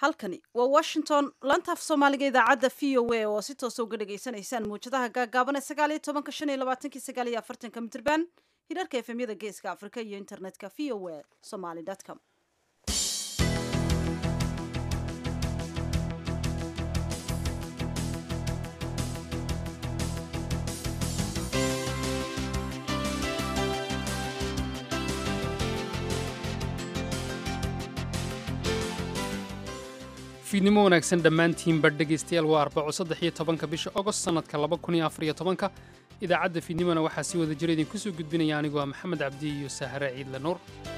halkani waa washington lantaaf soomaaliga idaacadda v o a oo si toosa uga dhagaysanaysaan muwjadaha gaagaaban ee sagaal iyo tobanka shan iyo labaatanki sagaal iyo afartanka mitrban hirarka efemyada geeska afrika iyo internetka v o a somaly com fiidnimo wanaagsan dhammaantiinba dhegaystayaal waa arbaco saddex iyo tobanka bisha ogost sannadka laba kun iyo afar iyo tobanka idaacadda fiidnimona waxaa sii wada jira idinku soo gudbinaya anigu waa maxamed cabdi iyo sahare ciidle nuur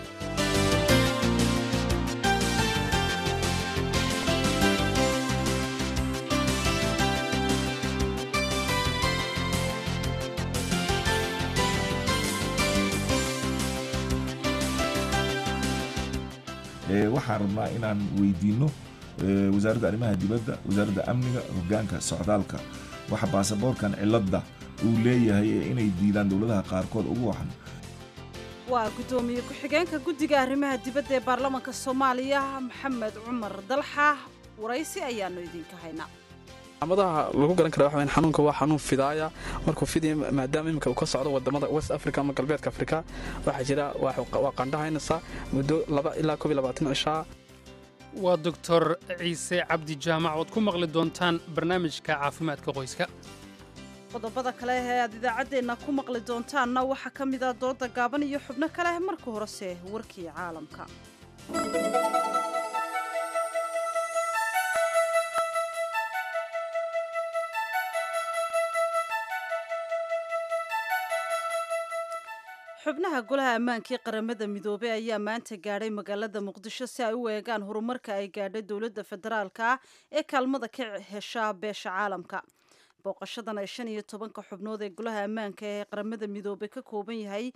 waxaan rabnaa inaan weydiinno wasaaradda arrimaha dibadda wasaaradda amniga hogaanka socdaalka waxa baasaboorkan cilladda uu leeyahay ee inay diidaan dowladaha qaarkood ugu waxan waa guddoomiye ku-xigeenka guddiga arrimaha dibadda ee baarlamaanka soomaaliya maxamed cumar dalxa waraysi ayaanu idinka haynaa calaamadaha lagu garan kara waxa xanuunka waa xanuun fidaaya markuu fidaya maadaama iminka uu ka socdo wadamada west africa ama galbeedka afrika waxaa jira waa qandhahaynaysa muddo laba ilaa koob iyo labaatan cishaa waa doctor ciise cabdi jaamac ood ku maqli doontaan barnaamijka caafimaadka qoyska qodobada kale ee aad idaacaddeenna ku maqli doontaanna waxaa ka mid ah dooda gaaban iyo xubno kale marka horese warkii caalamka xubnaha golaha ammaankii qaramada midoobey ayaa maanta gaadhay magaalada muqdisho si ay u eegaan horumarka ay gaadhay dowladda federaalka ah ee kaalmada ka hesha beesha caalamka booqashadan ay shan iyo tobanka xubnood ee golaha ammaanka ee qaramada midoobey ka kooban yahay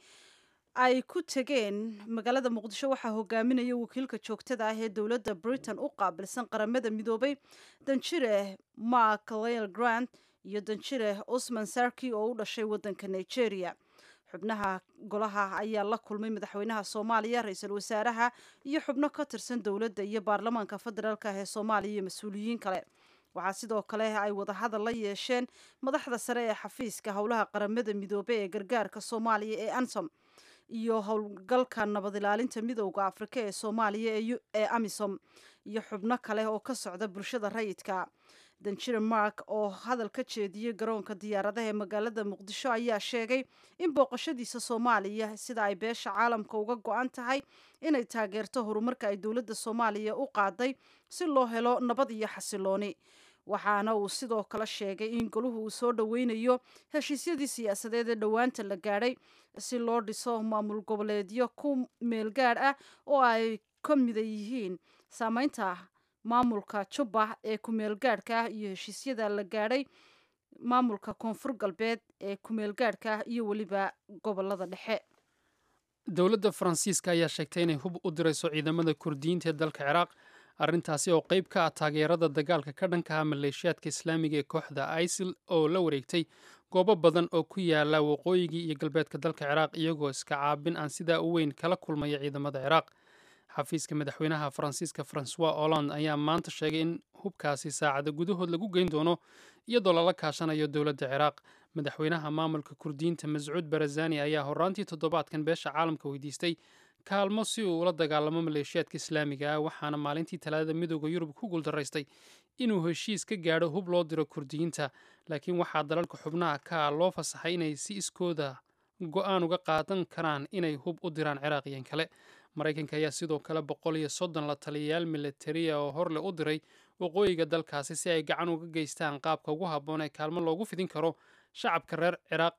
ay ku tegeen magaalada muqdisho waxaa hogaaminaya wakiilka joogtada ah ee dowladda britain u qaabilsan qaramada midoobey danjire mark lel grant iyo danjire osman sarki oo u dhashay waddanka nigeria xubnaha golaha ayaa la kulmay madaxweynaha soomaaliya ra-iisul wasaaraha iyo xubno ka tirsan dowladda iyo baarlamaanka federaalk ah ee soomaaliya iyo mas-uuliyiin kale waxaa sidoo kale ay wadahadal la yeesheen madaxda sare ee xafiiska howlaha qaramada midoobey ee gargaarka soomaaliya ee ansom iyo howlgalka nabad ilaalinta midowda afrika ee soomaaliya ee amisom iyo xubno kale oo ka socda bulshada rayidka danjire mark oo hadal ka jeediyey garoonka diyaaradaha ee magaalada muqdisho ayaa sheegay in booqashadiisa soomaaliya sida ay beesha caalamka uga go-an tahay inay taageerto horumarka ay dowladda soomaaliya u qaaday si loo helo nabad iyo xasilooni waxaana uu sidoo kale sheegay in goluhu uu soo dhoweynayo heshiisyadii siyaasadeed ee dhowaanta la gaadhay si loo dhiso maamul goboleedyo ku meelgaadh ah oo ay ka mida yihiin saameynta maamulka jubba ee kumeelgaadhka ah iyo heshiisyada la gaadhay maamulka koonfur galbeed ee kumeelgaadhka ah iyo weliba gobolada dhexe dowladda faransiiska ayaa sheegtay inay hub u dirayso ciidamada kurdiyiinta ee dalka ciraaq arrintaasi oo qayb ka ah taageerada dagaalka ka dhankaha maleeshiyaadka islaamiga ee kooxda isil oo la wareegtay goobo badan oo ku yaala waqooyigii iyo galbeedka dalka ciraaq iyagoo iska caabin aan sidaa u weyn kala kulmaya ciidamada ciraaq xafiiska madaxweynaha faransiiska francois holland ayaa maanta sheegay in hubkaasi saacada gudahood lagu geyn doono iyadoo lala kaashanayo dowladda ciraaq madaxweynaha maamulka kurdiyiinta mascuud barazani ayaa horaantii toddobaadkan beesha caalamka weydiistay kaalmo si uu ula dagaalamo maleeshiyaadka islaamiga ah waxaana maalintii talaadada midooda yurub ku guuldaraystay inuu heshiis ka gaadho hub loo diro kurdiyiinta laakiin waxaa dalalka xubnaha ka loo fasaxay inay si iskooda go-aan uga qaadan karaan inay hub u diraan ciraaqiyan kale maraykanka ayaa sidoo kale boqol iyo soddon la taliyayaal militariya oo horle u diray waqooyiga dalkaasi si ay gacan uga geystaan qaabka ugu habboon ee kaalmo loogu fidin karo shacabka reer ciraaq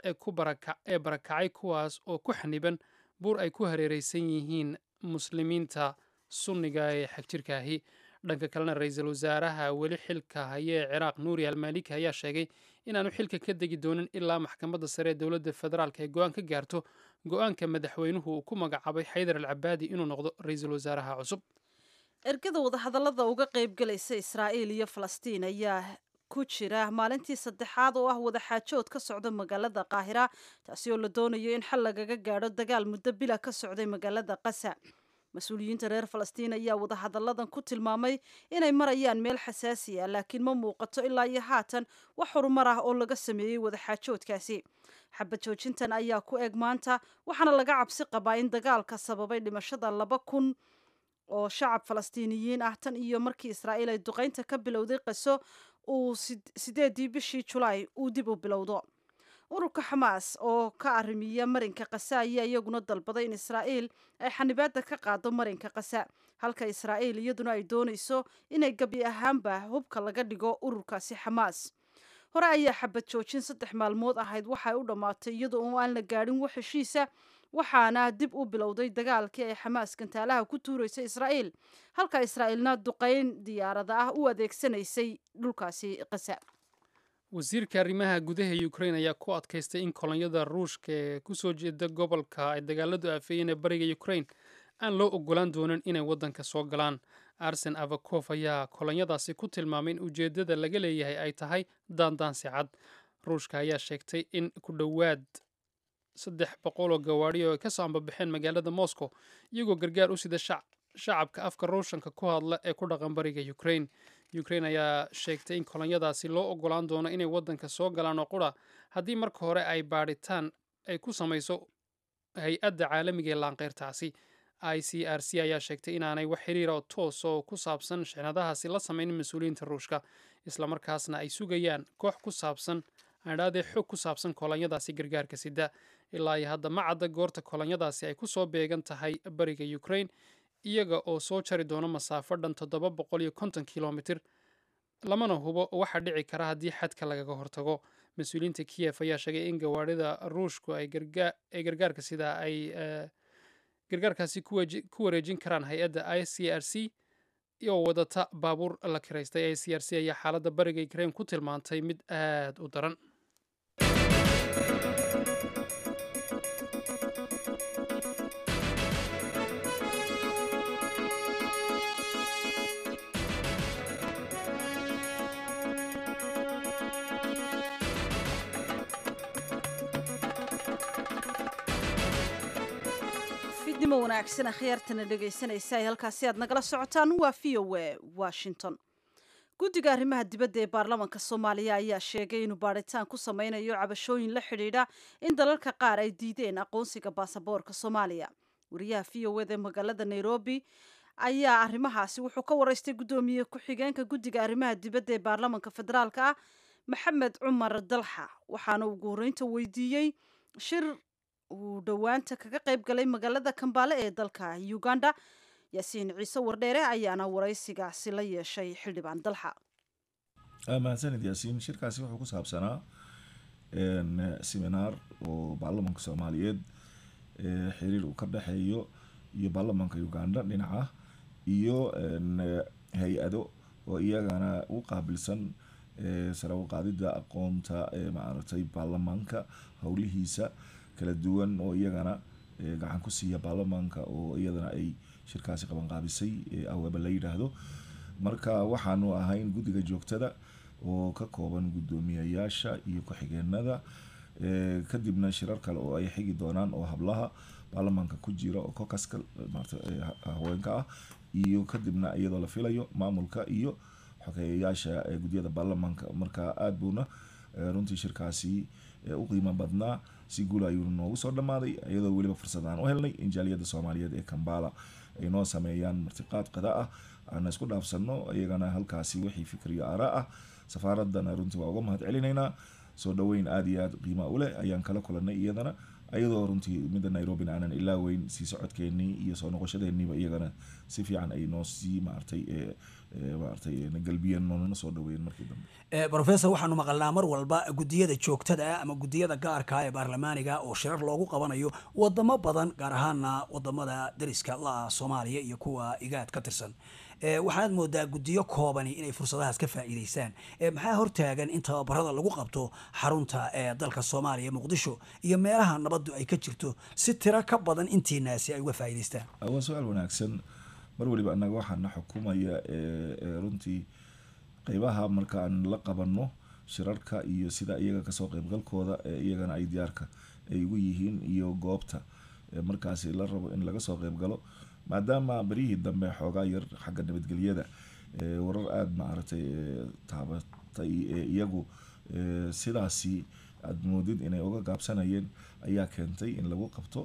ee barakacay kuwaas oo ku xaniban buur ay ku hareereysan yihiin muslimiinta sunniga ee xagjirka ahi dhanka kalena ra-iisul wasaaraha weli xilka haya ee ciraaq nuuri almaliki ayaa sheegay inaanu xilka ka degi doonin ilaa maxkamadda sare ee dowladda federaalk ay go-aan ka gaarto go-aanka madaxweynuhu uu ku magacaabay xaydar al cabaadi inuu noqdo ra-iisul wasaaraha cusub ergada wadahadallada uga qaybgalaysa israa'iil iyo falastiin ayaa ku jira maalintii saddexaad oo ah wadaxaajood ka socda magaalada qaahira taasi oo la doonayo in xal lagaga gaadho dagaal muddo bila ka socday magaalada qasa mas-uuliyiinta reer falastiin ayaa wadahadalladan ku tilmaamay inay marayaan meel xasaasi ah laakiin ma muuqato ilaa iyo haatan wax horumar ah oo laga sameeyey wadaxaajoodkaasi xabad joojintan ayaa ku eg maanta waxaana laga cabsi qabaa in dagaalka sababay dhimashada laba kun oo shacab falastiiniyiin ah tan iyo markii israa'iil ay duqaynta ka bilowday qaso uu sideedii bishii julaay uu dib u bilowdo ururka xamaas oo ka arrimiya marinka kasa ayaa iyaguna dalbaday in israa'iil ay xanibaadda ka qaado marinka kasa halka israa'iil iyaduna ay doonayso inay gebi ahaanba hubka laga dhigo ururkaasi xamaas hore ayaa xabad joojin saddex maalmood ahayd waxay u dhammaatay iyadoo oo aan la gaadhin wax heshiisa waxaana dib u bilowday dagaalkii ay xamaas gantaalaha ku tuuraysay israa'iil halka israa'iilna duqayn diyaarada ah u adeegsanaysay dhulkaasi kasa wasiirka arrimaha gudaha ukrain ayaa ku adkaystay in kolonyada ruushka ee kusoo jeeda gobolka ay dagaaladu aafeeyeen ee bariga ukrain aan loo ogolaan doonin inay waddanka soo galaan arsen avakof ayaa kolonyadaasi ku tilmaamay in ujeeddada laga leeyahay ay tahay daandaansi cad ruushka ayaa sheegtay in ku dhowaad saddex boqol oo gawaadhi oo ay kasoo ambabaxeen magaalada moscow iyagoo gargaar u sida shacabka afka ruushanka ku hadla ee ku dhaqan bariga ukrain ukrain ayaa sheegtay in kolonyadaasi loo ogolaan doono inay waddanka soo galaan oo qura haddii marka hore ay baadhitaan ay ku samayso hay-adda caalamiga ee laanqeyrtaasi i c r c ayaa sheegtay inaanay wax xiriira oo toos oo ku saabsan shixnadahaasi la samaynin mas-uuliyiinta ruushka islamarkaasna ay sugayaan koox ku saabsan adhaadee xog ku saabsan kolonyadaasi gargaarka sida ilaa iyo hadda ma cadda goorta kolonyadaasi ay kusoo beegan tahay bariga ukrain iyaga oo soo jari doono masaafo dhan toddoba boqol iyo konton kilomitir lamana hubo waxaa dhici kara haddii xadka lagaga hortago mas-uuliyiinta kiyef ayaa sheegay in gawaadhida ruushku ay gargaarka sida ay gargaarkaasi ku wareejin karaan hay-adda i c r c oo wadata baabuur la kiraystay i c r c ayaa xaaladda bariga ukrain ku tilmaantay mid aada u daran fidnimo wanaagsan akhyaartana dhegaysanaysa ay halkaasi aad nagala socotaan waa v o a washington guddiga arrimaha dibadda ee baarlamaanka soomaaliya ayaa sheegay inuu baadhitaan ku sameynayo cabashooyin la xidhiidha in dalalka qaar ay diideen aqoonsiga baasaboorka soomaaliya wariyaha v o eda magaalada nairobi ayaa arrimahaasi wuxuu ka waraystay guddoomiye ku-xigeenka guddiga arrimaha dibadda ee baarlamaanka federaalka ah maxamed cumar dalxa waxaana ugu horreynta weydiiyey shir uu dhowaanta kaga qayb galay magaalada kambaale ee dalka uganda yaasiin ciise wardheere ayaana waraysigaasi la yeeshay xildhibaan dalxa mahadsanid yaasiin shirkaasi wuxuu ku saabsanaa seminaar oo baarlamanka soomaaliyeed xiriir uu ka dhexeeyo iyo baarlamanka uganda dhinaca iyo hay-ado oo iyagana u qaabilsan sare u qaadida aqoonta maaragtay baarlamaanka howlihiisa kala duwan oo iyagana gacan ku siiya baarlamaanka oo iyadana ay shirkaasi qabanqaabisay aweba la yidhaahdo marka waxaanu ahayn guddiga joogtada oo ka kooban guddoomiyayaasha iyo ku-xigeenada kadibna shirar kale oo ay xigi doonaan oo hablaha baarlamaanka ku jira oo kokaska haweenka ah iyo kadibna iyadoo la filayo maamulka iyo xogeeyayaasha guddiyada baarlamaanka marka aada buuna runtii shirkaasi u qiimo badnaa si guul ayuu noogu soo dhammaaday iyadoo weliba fursad aan u helnay in jaaliyadda soomaaliyeed ee kambala ay noo sameeyaan martiqaad qada ah aana isku dhaafsano iyagana halkaasi wixii fikir iyo aaraa ah safaaradana runtii waa uga mahad celinaynaa soo dhaweyn aada iyo aada qiima u leh ayaan kala kulanay iyadana ayadoo runtii midda nairobina aanan ilaaweyn sii socodkeenii iyo soo noqoshadeeniiba iyagana si fiican ay noo sii maartay maartay galbiyeen noona soo dhaweeyeen markii dambe rofesor waxaanu maqalnaa mar walba guddiyada joogtada ah ama guddiyada gaarka ee baarlamaaniga oo shirar loogu qabanayo wadamo badan gaar ahaana wadamada dariska la-ah soomaaliya iyo kuwa igaad ka tirsan waxaad moodaa guddiyo koobani inay fursadahaas ka faa'iidaystaan maxaa hortaagan in tababarada lagu qabto xarunta ee dalka soomaaliya muqdisho iyo meelaha nabaddu ay ka jirto si tiro ka badan intiinaasi ay uga faa'iidaystaan waa su-aal wanaagsan mar waliba annaga waxaana xukumaya runtii qeybaha markaan la qabanno shirarka iyo sida iyaga kasoo qeybgalkooda iyagana ay diyaarka ay ugu yihiin iyo goobta markaasi la rabo in laga soo qeybgalo maadaama beryihii dambe xoogaa yar xagga nabadgelyada warar aada maaragtay taabatay ee iyagu sidaasi aada moodid inay uga gaabsanayeen ayaa keentay in lagu qabto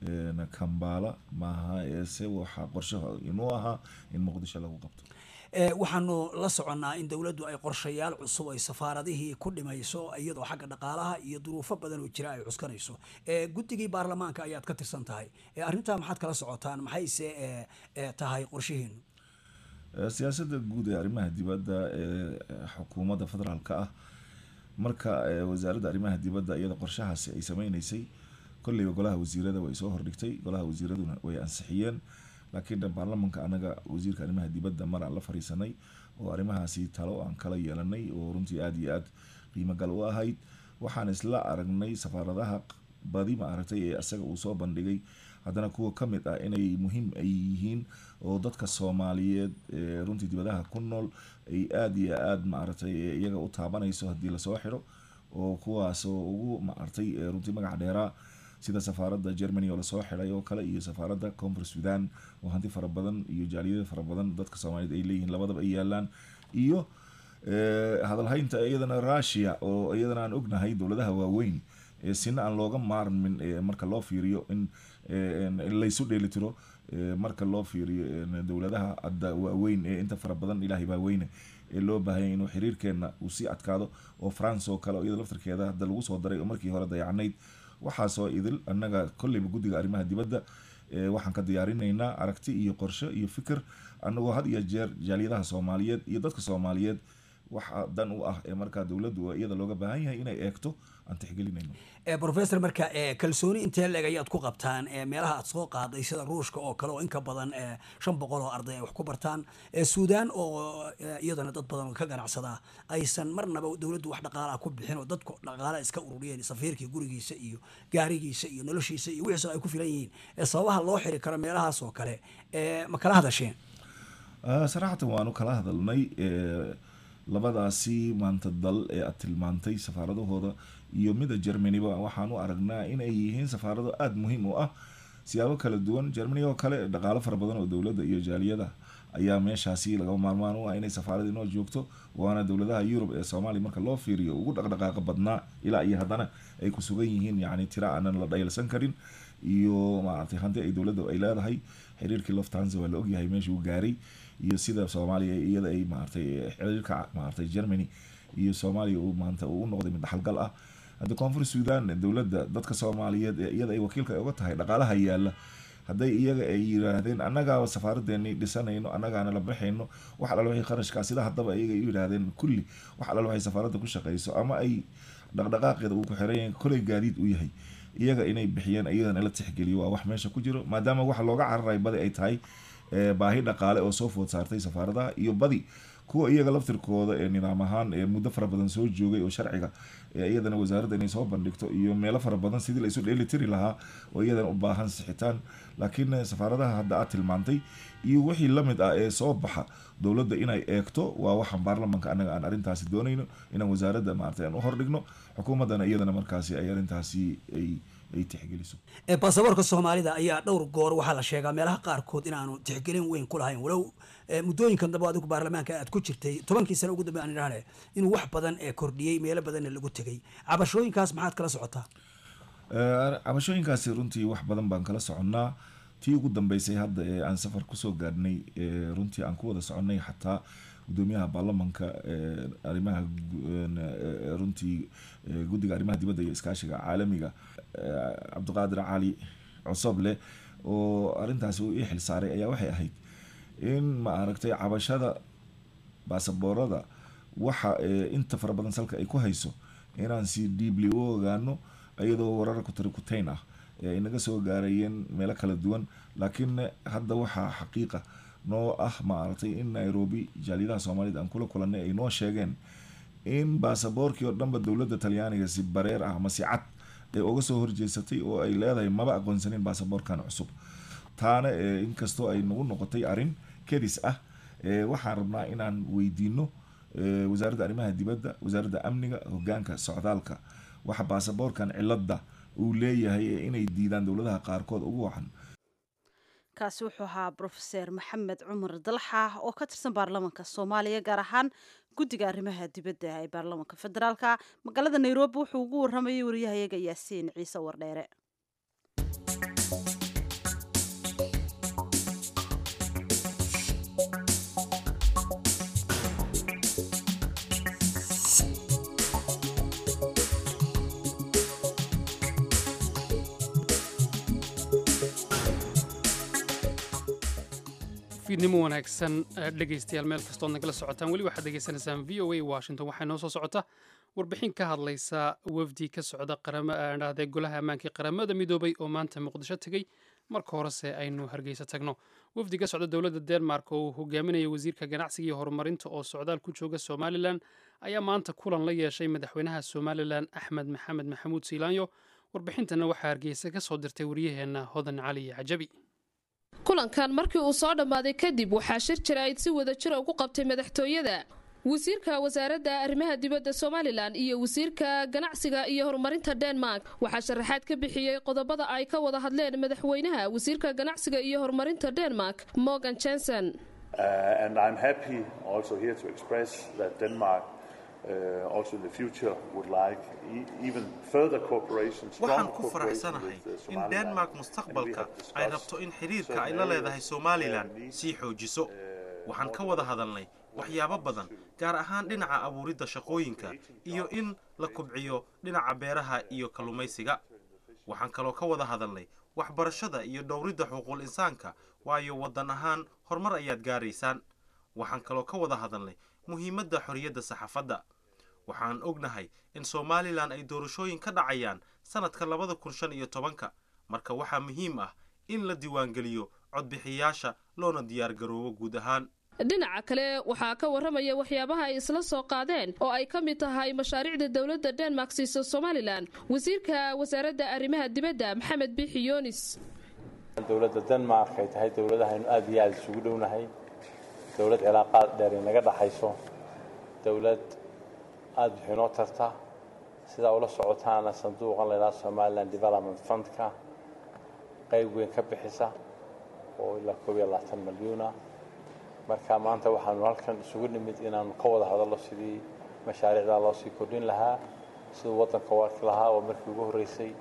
kambala maaha eese waxaa qorshaha inuu ahaa in muqdisho lagu qabto waxaanu la soconnaa in dowladdu ay qorshayaal cusub ay safaaradihii ku dhimayso iyadoo xagga dhaqaalaha iyo duruufo badan oo jira ay cuskanayso guddigii baarlamaanka ayaad ka tirsan tahay arrintaa maxaad kala socotaan maxayse tahay qorshihiinu siyaasadda guud ee arrimaha dibadda ee xukuumadda federaalka ah marka wasaaradda arrimaha dibadda iyada qorshahaasi ay sameyneysay kolleyba golaha wasiirada way soo hordhigtay golaha wasiiraduna way ansixiyeen laakiin baarlamanka anaga wasiirka arrimaha dibadda mar aan la fariisanay oo arrimahaasi talo aan kala yeelanay oo runtii aada iyo aada qiimo gal u ahayd waxaan isla aragnay safaaradaha badi ma aragtay ee isaga uu soo bandhigay haddana kuwa ka mid ah inay muhiim ay yihiin oo dadka soomaaliyeed ee runtii dibadaha ku nool ay aada iyo aada maaragtay iyaga u taabanayso haddii lasoo xidho oo kuwaasoo ugu maaragtay runtii magac dheeraa sida safaaradda germany oo lasoo xiday oo kale iyo safaaradda koonfur sudan oo hanti fara badan iyo jaaliyada fara badan dadka soomaaliyeed ay leeyihiin labadaba ay yaalaan iyo hadalhaynta iyadana russia oo iyadana aan ognahay dowladaha waaweyn sina aan looga maarmin marka loo fiiriyo in laysu dheelitiro marka loo fiiriyo dowladaha hadda waaweyn ee inta fara badan ilaahay baa weyne ee loo baahanya inuu xiriirkeena uu sii adkaado oo france oo kale oo iyada laftarkeeda hadda lagu soo daray oo markii hore dayacnayd waxaasoo idil annaga kolleyba guddiga arrimaha dibadda waxaan ka diyaarinaynaa aragti iyo qorshe iyo fikir annagoo had iyo jeer jaaliyadaha soomaaliyeed iyo dadka soomaaliyeed waxa dan u ah ee markaa dowladdu iyada looga baahan yahay inay eegto aan tixgelinayno professor marka kalsooni intee leeg ayaad ku qabtaan meelaha aad soo qaaday sida ruushka oo kale oo inka badan shan boqol oo arday ay wax ku bartaan suudaan oo iyadana dad badan oo ka ganacsadaa aysan marnaba dowladdu wax dhaqaalaha ku bixin oo dadku dhaqaalaha iska ururiyeen safiirkii gurigiisa iyo gaarigiisa iyo noloshiisa iyo wixiis ay ku filan yihiin sababaha loo xiri karo meelahaas oo kale ma kala hadasheen saraxatan waanu kala hadalnay labadaasi maanta dal ee aad tilmaantay safaaradahooda iyo mida germanyba waxaan u aragnaa inay yihiin safaarado aada muhiim u ah siyaabo kala duwan germany oo kale dhaqaalo fara badan oo dowladda iyo jaaliyada ayaa meeshaasi laga maarmaan u ah inay safaarada inoo joogto waana dowladaha yurub ee soomaaliya marka loo fiiriyo ugu dhaqdhaqaaqa badnaa ilaa iyo haddana ay ku sugan yihiin yacni tira aanan la dhayalsan karin iyo maaragtay hanti ay dowladda ay leedahay xiriirkii loftanza waa la ogyahay meeshuu gaaray iyo sida soomaaliya iyada ay maaragtay xiriirka maaragtay germany iyo soomaaliya uu maanta uu noqday mid dhaxalgal ah hadda koonfur sudan dowladda dadka soomaaliyeed ee iyada ay wakiilka uga tahay dhaqaalaha yaala hadday iyaga ay yiraahdeen annagaaba safaaradeeni dhisanayno annagaana la baxayno wax alal waxay qarashkaa sida haddaba iyaga ay yidhaahdeen kulli wax alal waxay safaaradda ku shaqayso ama ay dhaqdhaqaaqeeda uu ku xiran yahay kolay gaadiid u yahay iyaga inay bixiyeen iyadana la tixgeliyo waa wax meesha ku jiro maadaama waxa looga cararay badi ay tahay baahi dhaqaale oo soo food saartay safaaradaha iyo badi kuwa iyaga laftirkooda ee nidaam ahaan ee muddo fara badan soo joogay oo sharciga iyadana wasaaradda inay soo bandhigto iyo meelo fara badan sidii la isu dheeli tiri lahaa oo iyadana u baahan sixitaan laakiin safaaradaha hadda aad tilmaantay iyo wixii lamid ah ee soo baxa dowladda inay eegto waa waxaan baarlamanka annaga aan arrintaasi doonayno inaan wasaaradda maaragtay aan u hordhigno xukuumaddana iyadana markaasi ay arrintaasi ay ay tixgeliso baasaboorka soomaalida ayaa dhowr goor waxaa la sheegaa meelaha qaarkood inaanu tixgelin weyn ku lahayn walow muddooyinkan dambe adigu baarlamaanka aad ku jirtay tobankii sano ugu dambe aan idhaahne inuu wax badan ee kordhiyey meelo badanna lagu tegay cabashooyinkaas maxaad kala socotaa cabashooyinkaasi runtii wax badan baan kala soconnaa tii ugu dambeysay hadda ee aan safar kusoo gaadhnay runtii aan ku wada soconnay xataa gudoomiyaha baarlamanka arrimaha runtii guddiga arrimaha dibadda iyo iskaashiga caalamiga cabdiqaadir cali cosoble oo arrintaasi uu ii xil saaray ayaa waxay ahayd in ma aragtay cabashada baasaboorada waxa inta fara badan salka ay ku hayso inaan si diibli u ogaano iyadoo warar kutarikuteyn ah ee inaga soo gaarayeen meelo kala duwan laakiin hadda waxaa xaqiiqa noo ah maaragtay in nairobi jaaliyadaha soomaaliyed aan kula kulanay ay noo sheegeen in baasaboorkii oo dhanba dowladda talyaaniga si bareer ah ama si cad ee uga soo horjeesatay oo ay leedahay maba aqoonsanin baasaboorkan cusub taana inkastoo ay nagu noqotay arrin kedis ah waxaan rabnaa inaan weydiino wasaaradda arrimaha dibadda wasaaradda amniga hogaanka socdaalka waxa baasaboorkan cilada uu leeyahay inay diidaan dowladaha qaarkood ugu wacan kaasi wuxuu ahaa brofeser maxamed cumar dalxa oo ka tirsan baarlamaanka soomaaliya gaar ahaan guddiga arrimaha dibadda ee baarlamaanka federaalka magaalada nairobi wuxuu ugu waramayay wariyahayaga yaasiin ciise wardheere fiidnimo wanaagsan dhegaystayaal meel kastood nagala socotaan weli waxaad degeysanaysaan v o a washington waxaa inoo soo socota warbixin ka hadlaysa wafdi ka socda dhahde golaha ammaankii qaramada midoobay oo maanta muqdisho tegey marka horese aynu hargeysa tagno wafdi ka socda dowladda denmark oo uu hogaaminaya wasiirka ganacsiga iyo horumarinta oo socdaal ku jooga somalilan ayaa maanta kulan la yeeshay madaxweynaha somalilan axmed maxamed maxamuud siilaanyo warbixintana waxaa hargeysa ka soo dirtay wariyaheenna hodan cali cajabi kulankan markii uu soo dhammaaday kadib waxaa shir jaraa'id si wada jira ugu qabtay madaxtooyada wasiirka wasaaradda arrimaha dibadda somalilan iyo wasiirka ganacsiga iyo horumarinta denmark waxaa sharaxaad ka bixiyey qodobada ay ka wada hadleen madaxweynaha wasiirka ganacsiga iyo horumarinta denmark morgan jenson waxaan ku faraxsanahay in denmark mustaqbalka ay rabto in xidhiirka ay la leedahay somalilan sii xoojiso waxaan ka wada hadalnay waxyaabo badan gaar ahaan dhinaca abuuridda shaqooyinka iyo in la kubciyo dhinaca beeraha iyo kalluumaysiga waxaan kaloo ka wada hadalnay waxbarashada iyo dhowridda xuquuqul insaanka waayo waddan ahaan horumar ayaad gaaraysaan waxaan kaloo ka wada hadalnay muhiimadda xorriyadda saxaafadda waxaan ognahay in somalilan ay doorashooyin ka dhacayaan sannadka labada kun shan iyo tobanka marka waxaa muhiim ah in la diiwaangeliyo codbixiyaasha loona diyaargaroobo guud ahaan dhinaca kale waxaa ka warramaya waxyaabaha ay isla soo qaadeen oo ay ka mid tahay mashaariicda dowladda denmark siisa somalilan wasiirka wasaaradda arrimaha dibadda maxamed biixi yoonis dowladda denmark ay tahay dowladahaynu aad iyo aada isugu dhownahay dowlad cilaaqaad dheer inaga dhaxayso dowlad aada wixii noo tarta sidaa ula socotaana sanduuqan laydhaha somalilan development fundka qayb weyn ka bixisa oo ilaa koob iyo labaatan milyuuna marka maanta waxaanu halkan isugu nimid inaanu ka wada hadallo sidii mashaariicdaa loo sii kordhin lahaa siduu waddanka u arki lahaa oo markii ugu horreysay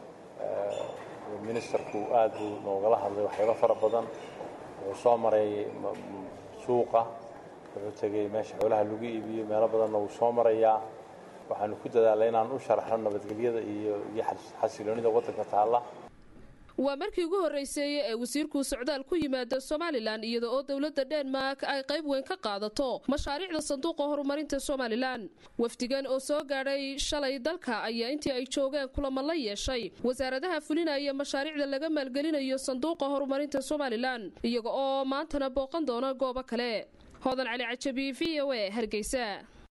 ministerku aad buu noogala hadlay waxyaalo fara badan wuxuu soo maray suuqa wuxuu tegey meesha xoolaha lagu iibiyo meelo badanna wuu soo marayaa waxaanu ku dadaalay inaan u sharaxno nabadgelyada iyo iyo xasiloonida waddanka taalla waa markii ugu horreysay ee wasiirku socdaal ku yimaada somalilan iyada oo dowladda denmark ay qayb weyn ka qaadato mashaariicda sanduuqa horumarinta somalilan wafdigan oo soo gaadhay shalay dalka ayaa intii ay joogeen kulamo la yeeshay wasaaradaha fulinaya mashaariicda laga maalgelinayo sanduuqa horumarinta somalilan iyaga oo maantana booqan doona goobo kale hodan cali cajabi v o a hargeysa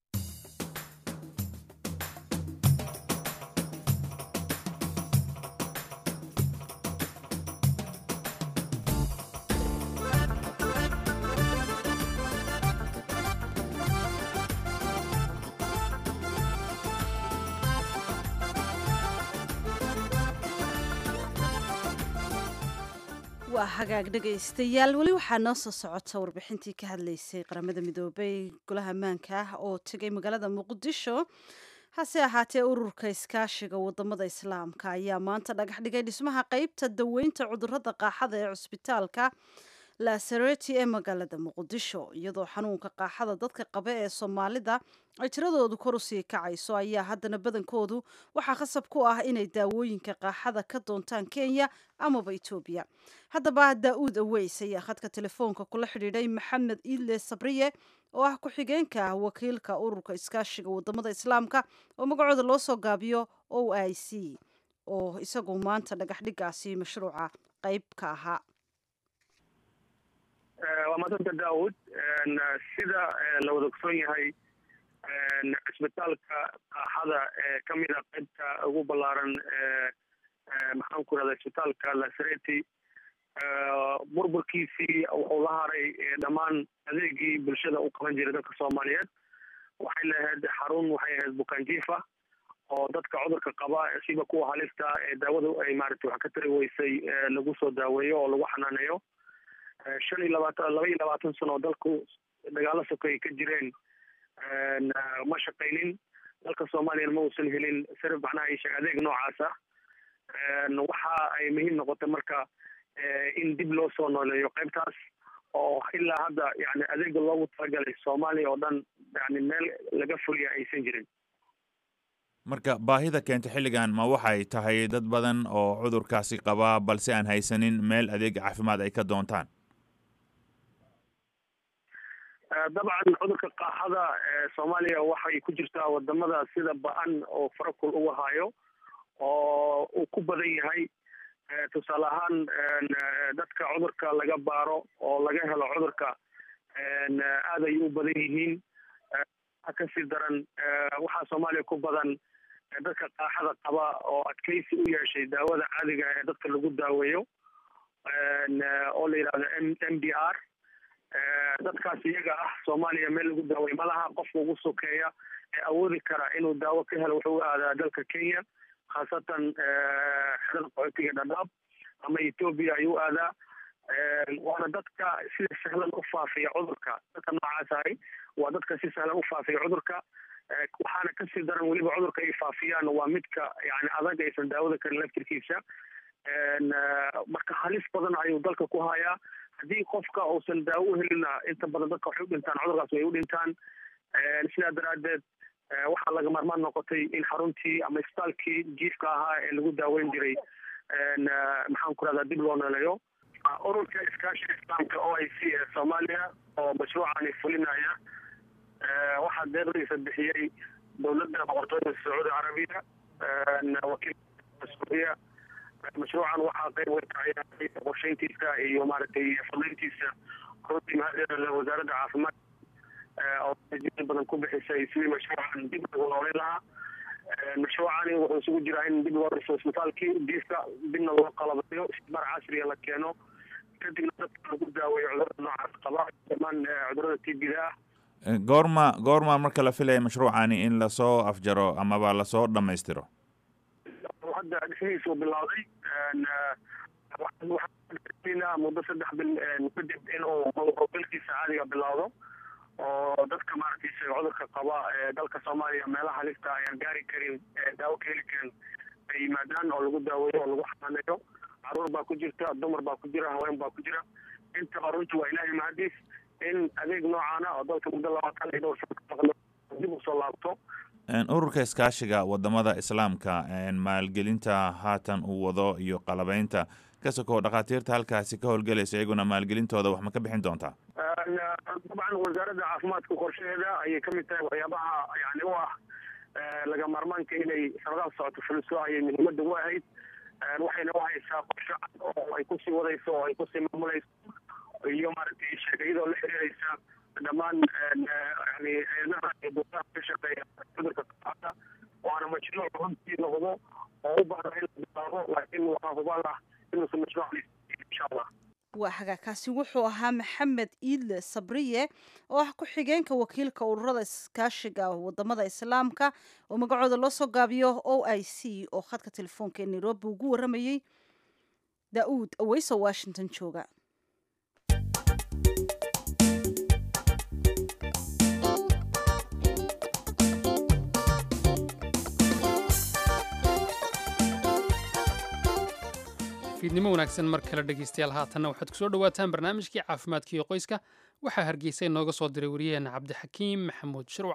waa hagaag dhegaystayaal weli waxaa noo soo socota warbixintii ka hadlaysay qaramada midoobay golaha ammaanka ah oo tegay magaalada muqdisho hase ahaatee ururka iskaashiga wadamada islaamka ayaa maanta dhagax dhigay dhismaha qeybta daweynta cudurada qaaxada ee cusbitaalka lasareti ee magaalada muqdisho iyadoo xanuunka qaaxada dadka qaba ee soomaalida ay tiradoodu kor usii kacayso ayaa haddana badankoodu waxaa khasab ku ah inay daawooyinka qaaxada ka doontaan kenya amaba etoobiya haddaba daa-uud aweys ayaa khadka telefoonka kula xidhiidhay maxamed iidle sabriye oo ah ku-xigeenka wakiilka ururka iskaashiga wadamada islaamka oo magacooda loo soo gaabiyo o i c oo isagu maanta dhagax dhigaasi mashruuca qeyb ka ahaa waa maadanta daawud sida la wada ogsoon yahay cisbitaalka qaaxada ee kamid a qaybta ugu ballaaran maxaan ku rahda cisbitaalka lasareti burburkiisii wuxuu la haray dhammaan adeegii bulshada u qaban jiray dadka soomaaliyeed waxay lahayd xarun waxay ahayd bukaanjiifa oo dadka cudurka qaba siba kuwa halista ee daawadu ay maarata wax ka tari weysay lagu soo daaweeyo oo lagu xanaaneeyo shan iyo labaatan laba iyo labaatan sano oo dalku dagaalo sokeeye ka jireen ma shaqaynin dalka soomaaliyana ma uusan helin sar macnaha isheeg adeeg noocaas ah waxa ay muhiim noqotay marka in dib loo soo nooleeyo qaybtaas oo ilaa hadda yani adeega loogu talagalay soomaaliya oo dhan yani meel laga fuliya aysan jirin marka baahida keenta xilligan ma waxay tahay dad badan oo cudurkaasi qabaa balse aan haysanin meel adeeg caafimaad ay ka doontaan dabcan cudurka qaaxada soomaaliya waxay ku jirtaa wadamada sida ba-an oo farakul uga hayo oo uu ku badan yahay tusaale ahaan dadka cudurka laga baaro oo laga helo cudurka aad ay u badan yihiin kasii daran waxaa soomaaliya ku badan dadka qaaxada qaba oo adkeysi u yeeshay daawada caadiga ee dadka lagu daaweeyo oo la yidhahdo m m d r dadkaas iyaga ah soomaaliya meel lagu daaweeyo malaha qofka ugu sokeeya ee awoodi kara inuu daawo ka helo wuxuu u aadaa dalka kenya khaasatan xerada qaxootiga dhadhaab ama ethoobia ayuu aadaa waana dadka sida sahlan u faafiya cudurka dadka noocaas ahay waa dadka si sahlan u faafiya cudurka waxaana kasii daran weliba cudurka ay faafiyaan waa midka yani adag aysan daawada karin laftirkiisa marka halis badan ayuu dalka ku hayaa haddii qofka uusan daawo u helina inta badan dadka waxay u dhintaan cudurkaas way u dhintaan sidaa daraadeed waxaa laga maarmaan noqotay in xaruntii ama isbitaalkii jiifka ahaa ee lagu daaweyn jiray maxaan ku rahdaa dib loo noleeyo ururka iskaashiga islaamka o i c ee soomaaliya oo mashruucani fulinaya waxaa deeqdiisa bixiyey dowladda boqortooyada sacuudi carabiya wakiilka suuriya mashruucan waxaa qayb weyn kaciyaaray qorsheyntiisa iyo maaragtay fudayntiisa runtii mahadceeda wasaaradda caafimaad oo jin badan ku bixisay sidii mashruucan dib lagu noolin lahaa mashruucani wuxuu isugu jiraa in dib loo dhiso isbitaalkii diifka dibna loo qalabayo isbaar casriya la keeno kadibna dadka lagu daaweeyo cudurada noocaas qaba dhamaan cudurada t b da ah goorma goorma marka la filaya mashruucani in lasoo afjaro amaba lasoo dhammaystiro hadda dhismihiisu bilowday waxaa muddo saddex bil kadib inuu bilkiisa caadiga bilowdo oo dadka maaragtay cudurka qaba ee dalka soomaaliya meelaha halista ayaan gaari karin daawo ka heli karin ay yimaadaan oo lagu daaweeyo oo lagu xanaaneeyo caruur baa ku jirta dumar baa ku jira haween baa ku jira intaba runtii waa ilaahay mahadiis in adeeg noocaana oo dalka muddo labaatan iyo dhowr sano dib usoo laabto ururka iskaashiga wadamada islaamka maalgelinta haatan uu wado iyo qalabeynta ka sokow dhakhaatiirta halkaasi ka howlgelaysa iyaguna maalgelintooda wax ma ka bixin doontaa dabcan wasaaradda caafimaadka qorshaheeda ayay kamid tahay waxyaabaha yani u ah laga maarmaanka inay sanadaha socoto fuliso ayay muhiimada u ahayd waxayna uhaysaa qorsho cad oo ay kusii wadayso oo ay kusii maamulayso iyo maaragtay sheegayadoo la xiriiraysa dhammaan yani hay-adaha iyo dowlaha ka shaqeeya cudurka qaada waana mashruuc runtii noqdo oo u baahda in la bilaabo laakiin waxaa hubaan ah inuusan mashruuc insha allah waa hagaagkaasi wuxuu ahaa maxamed iidle sabriye oo ah ku-xigeenka wakiilka ururada iskaashiga wadamada islaamka oo magacooda loo soo gaabiyo o i c oo khadka telefoonka ee nairobi ugu waramayey da-uud aweyso washington jooga fiidnimo wanaagsan mar kale dhegaystayaal haatanna waxaad ku soo dhowaataan barnaamijkii caafimaadka iyo qoyska waxaa hargeysa inooga soo diray wariyaheena cabdixakiim maxamuud shirwac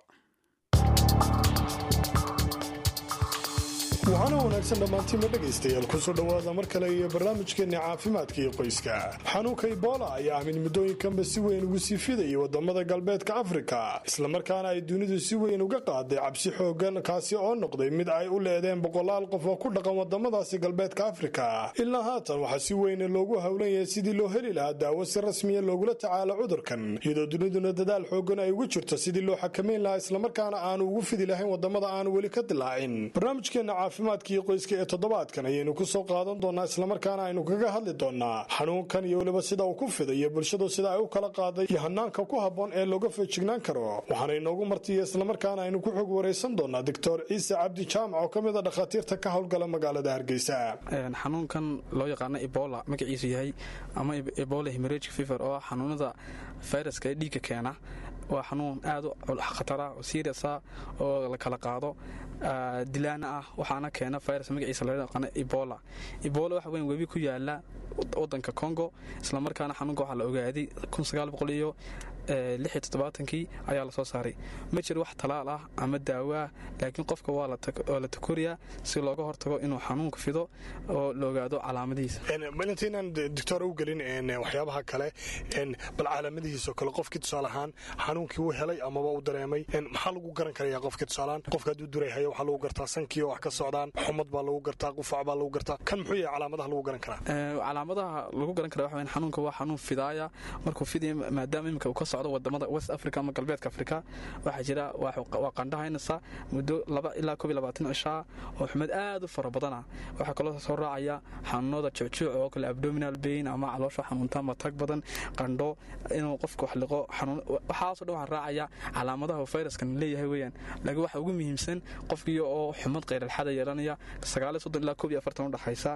waxaana wanaagsan dhammaantiinba dhegaystayaal kusoo dhowaada mar kale iyo barnaamijkeenna caafimaadka iyo qoyska xanuunka ibola ayaa ah mid muddooyinkanba si weyn ugu sii fidaya wadamada galbeedka afrika islamarkaana ay dunidu si weyn uga qaaday cabsi xoogan kaasi oo noqday mid ay u leedeen boqolaal qof oo ku dhaqan wadamadaasi galbeedka afrika ilaa haatan waxaa si weyn loogu howlan yahay sidii loo heli lahaa daawo si rasmiya loogula tacaalo cudurkan iyadoo duniduna dadaal xoogan ay ugu jirto sidii loo xakamayn lahaa islamarkaana aanu ugu fidi lahayn wadamada aanu weli ka dilaacin caafimaadka iyo qoyska ee toddobaadkan ayaynu ku soo qaadan doonaa islamarkaana aynu kaga hadli doonaa xanuunkan iyo weliba sida uu ku fidayo bulshadu sida ay u kala qaaday iyo hanaanka ku habboon ee looga feejignaan karo waxaana inoogu martiya islamarkaana aynu ku xog waraysan doonaa doctor ciise cabdi jaamac oo ka mid a dhakhaatiirta ka howlgala magaalada hargeysa xanuunkan loo yaqaano ebola magaciisu yahay ama ebola hemeragic fever oo xanuunada fayraska ee dhiigga keena waa xanuun aad u khatara oo seriasa oo la kala qaado dilaana ah waxaana keena virus magaciisa loo yaqaano ebola ebola waxa weyn webi ku yaala wadanka congo islamarkaana xanuunka waxaa la ogaaday iyo kii ayaa lasoo saaray ma jiro wax talaal ah ama daawo ah laakiin qofka waa la takoriyaa si looga hortago inuu xanuunka fido oo la ogaado calaamadihiisa malintaynaan doctor u gelin waxyaabaha kale bal calaamadihiisoo kale qofkii tusaale ahaan xanuunkii uu helay amaba uu dareemay maxaa lagu garan karaya qofkii tusaalehaan qofka hadduu durayhayo waxaa lagu gartaa sankii oo wax ka socdaan xumad baa lagu gartaa qufac baa lagu gartaa kan muxuu yahay calaamadaha lagu garan karaa calaamadaha lagu garan kara waxa xanuunka waa xanuun fidaaya markuu fiday maadaama iminka uu ka socdo wadamada west africa ama galbeedka africa waxaa jira waa qandhahaynaysa muddo laba ilaa koob iyo labaatan cishaa oo xumad aad u fara badana waxaa kaloo soo raacaya xanuunada jucjuuc oo kale abdominal bain ama caloosha xanuunta matag badan qandho inuu qofka wax liqo waxaasoo dhan waxaa raacaya calaamadaha uu fayraskan leeyahay weeyaan laakiin waxa ugu muhiimsan qofkii oo xumad qayralxada yeelanaya sagaaliyo soddon ilaa koob iyo afartan u dhexaysa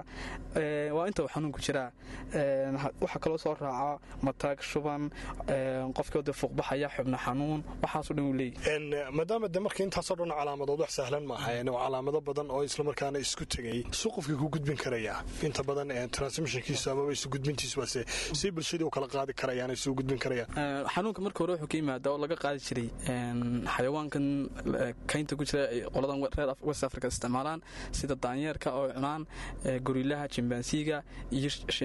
waa inta uu xanuunku jiraa waxaa kaloo soo raaca matag shuban qofkii de fuuqbaxaya xubno xanuun waxaasoo dhan uu leeyahy maadaama de marka intaasoo dhan calaamadood wax sahlan maaha waa calaamado badan oo islamarkaana isku tegay suu qofkii ku gudbin karaya inta badan transmissionkiisu amaba isu gudbintiisu waase si bulshadii u kala qaadi karayaan isu gudbin karayaan xanuunka marka hore wuxuu ka yimaada oo laga qaadi jiray xayawaankan kaynta ku jira qoladan reer west africa isticmaalaan sida daanyeerka oo cunaan gorilaha jimbaansiga iyo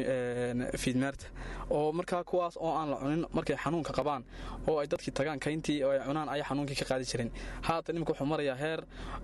fiidmeerta oo markaa kuwaas oo aan la cunin markay xanuunka qabaan oo ay dadkii tagaan kayntii oo ay cunaan ay xanuunkii ka qaadi jireen haatan imika wuxuu marayaa heer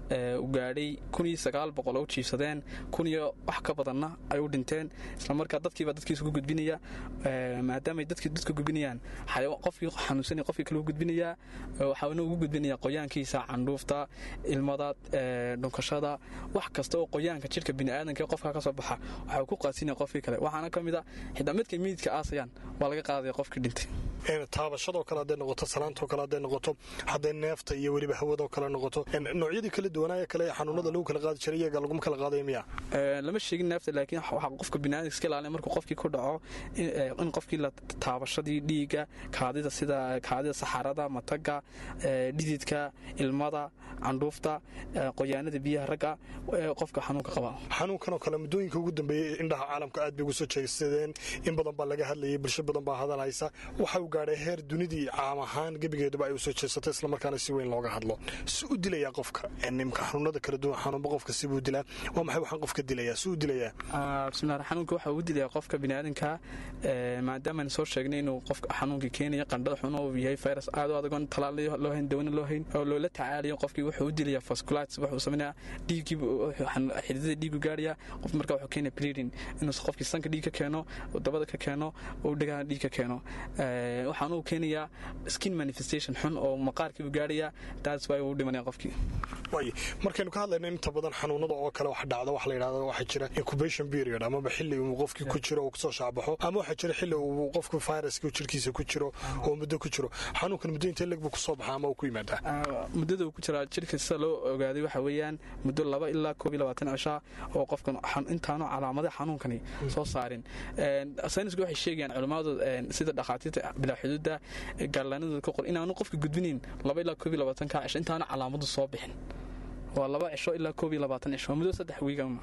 u gaadhay oo u jiifsadeen kun iyo wax ka badanna ay u dhinteen islamarkaa dadkiibaa dadkiisa ku gudbinaya maadaamay dadkii dadka gudbinayaan qofkii xanuunsanay qofkii kale u gudbinayaa waxaana ugu gudbinaya qoyaankiisa candhuufta ilmada dhunkashada wax kasta oo qoyaanka jidhka biniaadanka qofka ka soo baxa waxaa ku qaasinaya qofkii kale waxaana ka mid a xitaa midkay miidka aasayaan waa laga qaadaya qofkii dhintay taabashadoo kale hadday noqoto salaantoo kale hadday noqoto hadday neefta iyo weliba hawadoo kale noqoto noocyadii kala duwanaaye kale ee xanuunada lagu kala qaadi jiray iyaga laguma kala qaadayo miya lama sheegin neefta laakiin waxaa qofka biniaadamka iska ilaalin markuu qofkii ku dhaco in qofkii la taabashadii dhiigga kaadida sida kaadida saxarada mataga dhididka ilmada candhuufta qoyaanada biyaha ragga qofka xanuunka qaba xanuunkanoo kale muddooyinka ugu dambeeyey indhaha caalamka aad bay ugu soo jeegsadeen in badan baa laga hadlayay bulsho badan baa hadal haysa waxa uu gaadhay heer dunidii caam ahaan gebigeeduba ay u soo jeesatay islamarkaana si weyn looga hadlo si u dilayaa qofka nimka xanuunada kala duwan xanuunba qofka sibuu dilaa waa maxay waxaan qofka dilayaa si u dilayaa bismillahi xanuunka waxa uu dilayaa qofka biniaadanka maadaama soo sheegnay inuu qofka xanuunka keenaya qandhada xun oo yahay virus aad u adag oon talaal loo hayn dawana loo hayn oo loola tacaalayo qofkii wuxuu u dilayaa vasculitis wuxuu samaynayaa dhiiggii xididada dhiigu gaaraya qof marka wuxuu keenaya bleeding inuu qofkii sanka dhiig ka keeno dabada ka keeno uu dhagaha dhiig ka keeno waxaan uu keenayaa skin manifestation xun oo maqaarkii uu gaaraya taas waa uu dhimanaya qofkii way markaynu ka hadlayno inta badan xanuunada oo kale wax dhacda wax la yidhahdo waxaa jira incubation period amaba xilli uu qofkii ku jiro uu kasoo shaacbaxo ama waxaa jira xilli uu qofku viruska jirkiisa ku jiro oo muddo ku jiro xanuunkan muddo intee leg buu kusoo baxaa ama uu ku yimaadaa muddada uu ku jiraa jirka sida loo ogaaday waxa weeyaan muddo laba ilaa koob iyo labaatan cishaa oo qofkan intaanu calaamadaha xanuunkani soo saarin saynisku waxay sheegayaan culimmadu sida dhakhaatiirta bilaa xuduudda gaarlaanadooda ka qor inaanu qofka gudbinayn laba ilaa koob iyo labaatanka cisho intaanu calaamadu soo bixin waa laba cisho ilaa koob iyo labaatan cisho muddo saddex wiigama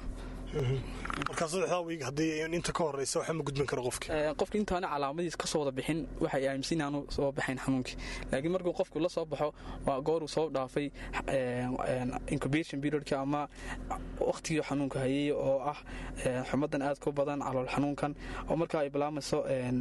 markaa saddexdaa wiig haddii inta ka horeysa waxa ma gudbin karo qofki qofki intaana calaamadiis ka soo wada bixin waxay aaminsan inaanu soo baxayn xanuunkii laakiin markuu qofku la soo baxo waa goor uu soo dhaafay incubation periodka ama waqtigii xanuunka hayay oo ah xumadan aad ku badan calool xanuunkan oo markaa ay bilaamayso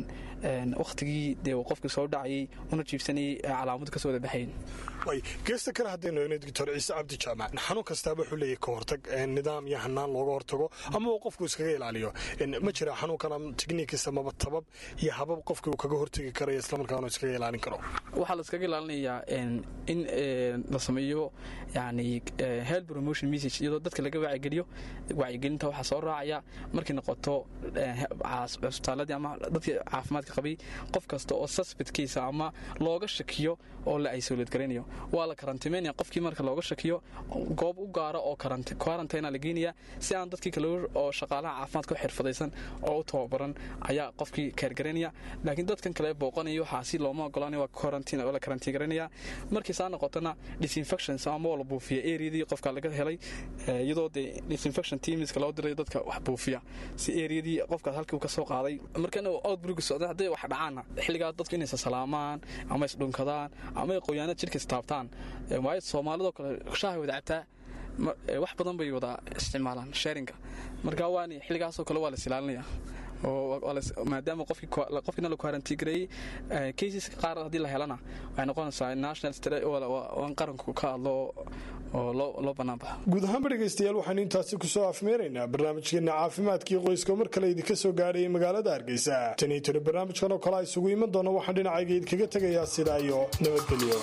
waqtigii dee uu qofkii soo dhacayay una jiibsanayay calaamadu kasoo wada baxayn way geesta kale haddaynu eegno doctor ciise cabdi jaamac xanuun kastaaba wuxuu leeyahay ka hortag nidaam iyo hanaan looga hortago hortago ama uu qofku iskaga ilaaliyo ma jira xanuunkan tikniikis amaba tabab iyo habab qofkii uu kaga hortegi karayo islamarkaana iskaga ilaalin karo waxaa la iskaga ilaalinayaa in la sameeyo yani health promotion message iyadoo dadka laga wacyigeliyo wacyigelinta waxaa soo raacaya markay noqoto cusbitaaladii ama dadkii caafimaadka qabay qof kasta oo suspectkiisa ama looga shakiyo oo la isolate garaynayo waa la karantimeynaya qofkii marka looga shakiyo goob u gaara oo quarantine la geenaya si aan dadkii kale oo shaqaalaha caafimaadka u xirfadaysan oo u tababaran ayaa qofkii keergaraynaya laakiin dadkan kale booqanaya waxaasi looma ogolanaya waa quarantine oo la karantiin garanaya markii saa noqotona disinfections ama la buufiya areadii qofka laga helay iyadoo dee disinfection teamska loo diray dadka wax buufiya si areadii qofkaas halkii uu ka soo qaaday markana outbreak socda hadday wax dhacaana xilligaa dadku inay salaamaan ama isdhunkadaan ama ay qoyaanad jidhka istaabtaan waayo soomaalidoo kale shaahay wada cabtaa wax badan bay wada isticmaalaan sharinga marka waan xilligaasoo kale waa la isilaalinaya maadaama qofkiina la kwarantigareeyey caseska qaar haddii la helana waxay noqonaysaa national in qaranku ka hadlo oo loo banaanbaxo guud ahaanba dhegaystayaal waxaanu intaasi kusoo afmeeraynaa barnaamijkeena caafimaadkii qoyska mar kale idinka soo gaadhayay magaalada hargeysa tan iyo tani barnaamijkan oo kale a isugu iman doona waxaan dhinacayga idinkaga tegayaa sidaa iyo nabadgelyo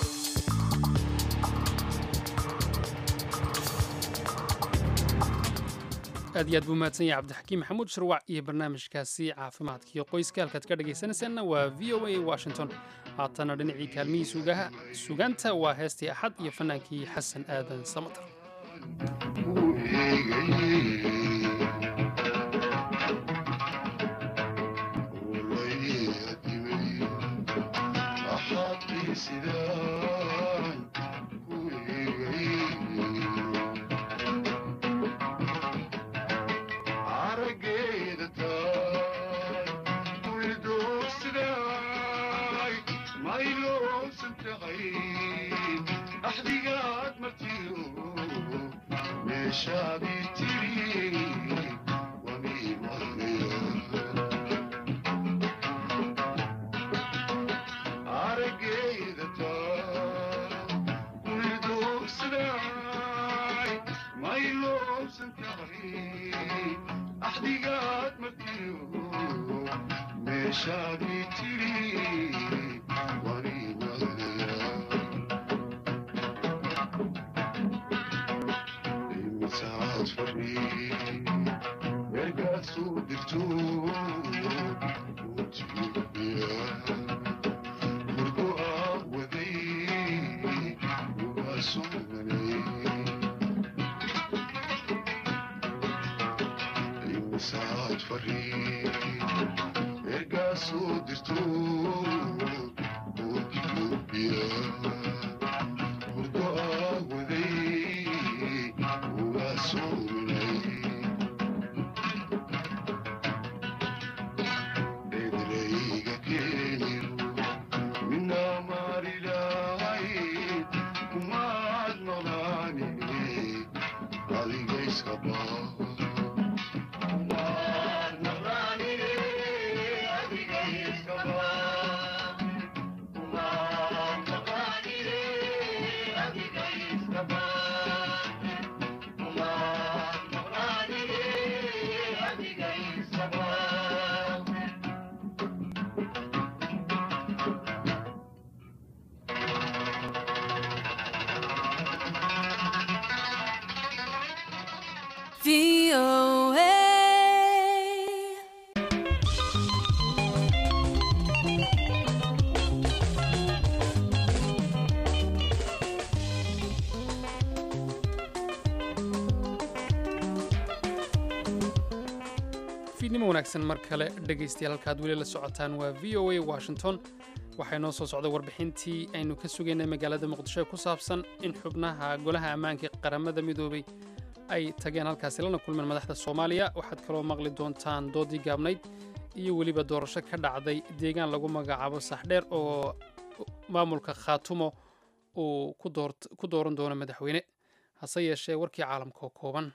aad iyo aad buu mahadsan yahay cabdixakiim maxamuud sharwac iyo barnaamijkaasi caafimaadka iyo qoyska halkaad ka dhegaysanaysaanna waa v o a washington haatana dhinacii kaalmihii sugaha sugaanta waa heestii axad iyo fannaankii xasan aadan samatar fiidnimo wanaagsan mar kale dhegaystayaal halkaad weli la socotaan waa v o a washington waxay noo soo socday warbixintii aynu ka sugaynay magaalada muqdisho ee ku saabsan in xubnaha golaha ammaanka qaramada midoobay ay tageen halkaasi lana kulmeen madaxda soomaaliya waxaad kaloo maqli doontaan doodii gaabnayd iyo weliba doorasho ka dhacday deegaan lagu magacaabo saxdheer oo maamulka khaatumo uu ku dooran doono madaxweyne hase yeeshee warkii caalamka oo kooban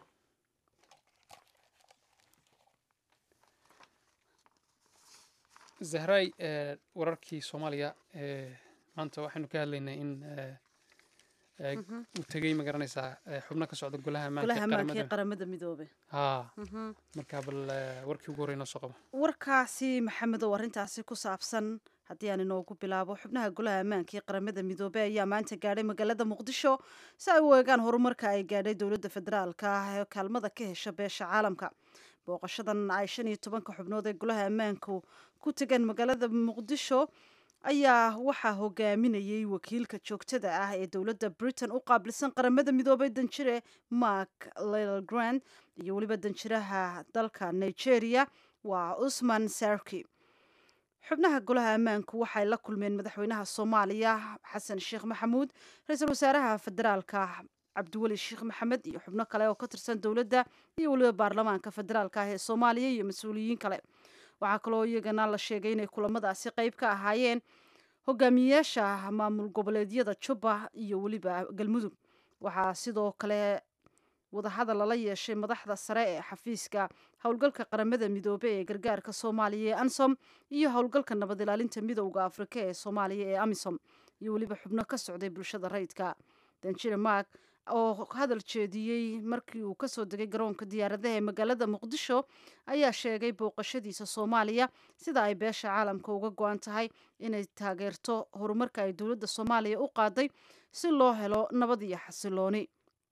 zahray wararkii soomaaliya maanta waxaynu ka hadlaynay in u tegey ma garanaysaa xubno ka socda golaha golaha ammaanka ee ammaanka qaramada midoobe ha marka bal warkii ugu horey noo soo qabo warkaasi maxamedow arrintaasi ku saabsan haddii aan inoogu bilaabo xubnaha golaha ammaanka ee qaramada midoobey ayaa maanta gaadhay magaalada muqdisho si ay u eegaan horumarka ay gaadhay dowladda federaalka ah ee kaalmada ka hesha beesha caalamka booqashadan ay shan iyo tobanka xubnood ee golaha ammaanku ku tegeen magaalada muqdisho ayaa waxaa hogaaminayay wakiilka joogtada ah ee dowladda britain u qaabilsan qaramada midoobay danjire mark lelgrand iyo weliba danjiraha dalka nigeria waa usman sarki xubnaha golaha ammaanku waxay la kulmeen madaxweynaha soomaaliya xasan sheekh maxamuud ra-iisul wasaaraha federaalka cabdiweli sheekh maxamed iyo xubno kale oo ka tirsan dowladda iyo weliba baarlamaanka federaalka ah ee soomaaliya iyo mas-uuliyiin kale waxaa kaloo iyagana la sheegay inay kulamadaasi qeyb ka ahaayeen hogaamiyeyaasha maamul goboleedyada jubba iyo weliba galmudug waxaa sidoo kale wadahadal lala yeeshay madaxda sare ee xafiiska howlgalka qaramada midoobe ee gargaarka soomaaliya ee ansom iyo howlgalka nabad ilaalinta midowda afrika ee soomaaliya ee amisom iyo weliba xubno ka socday bulshada rayidka danjire mark oo hadal jeediyey markii uu kasoo degay garoonka diyaaradaha ee magaalada muqdisho ayaa sheegay booqashadiisa soomaaliya sida ay beesha caalamka uga go-an tahay inay taageerto horumarka ay dowladda soomaaliya u qaaday si loo helo nabad iyo xasilooni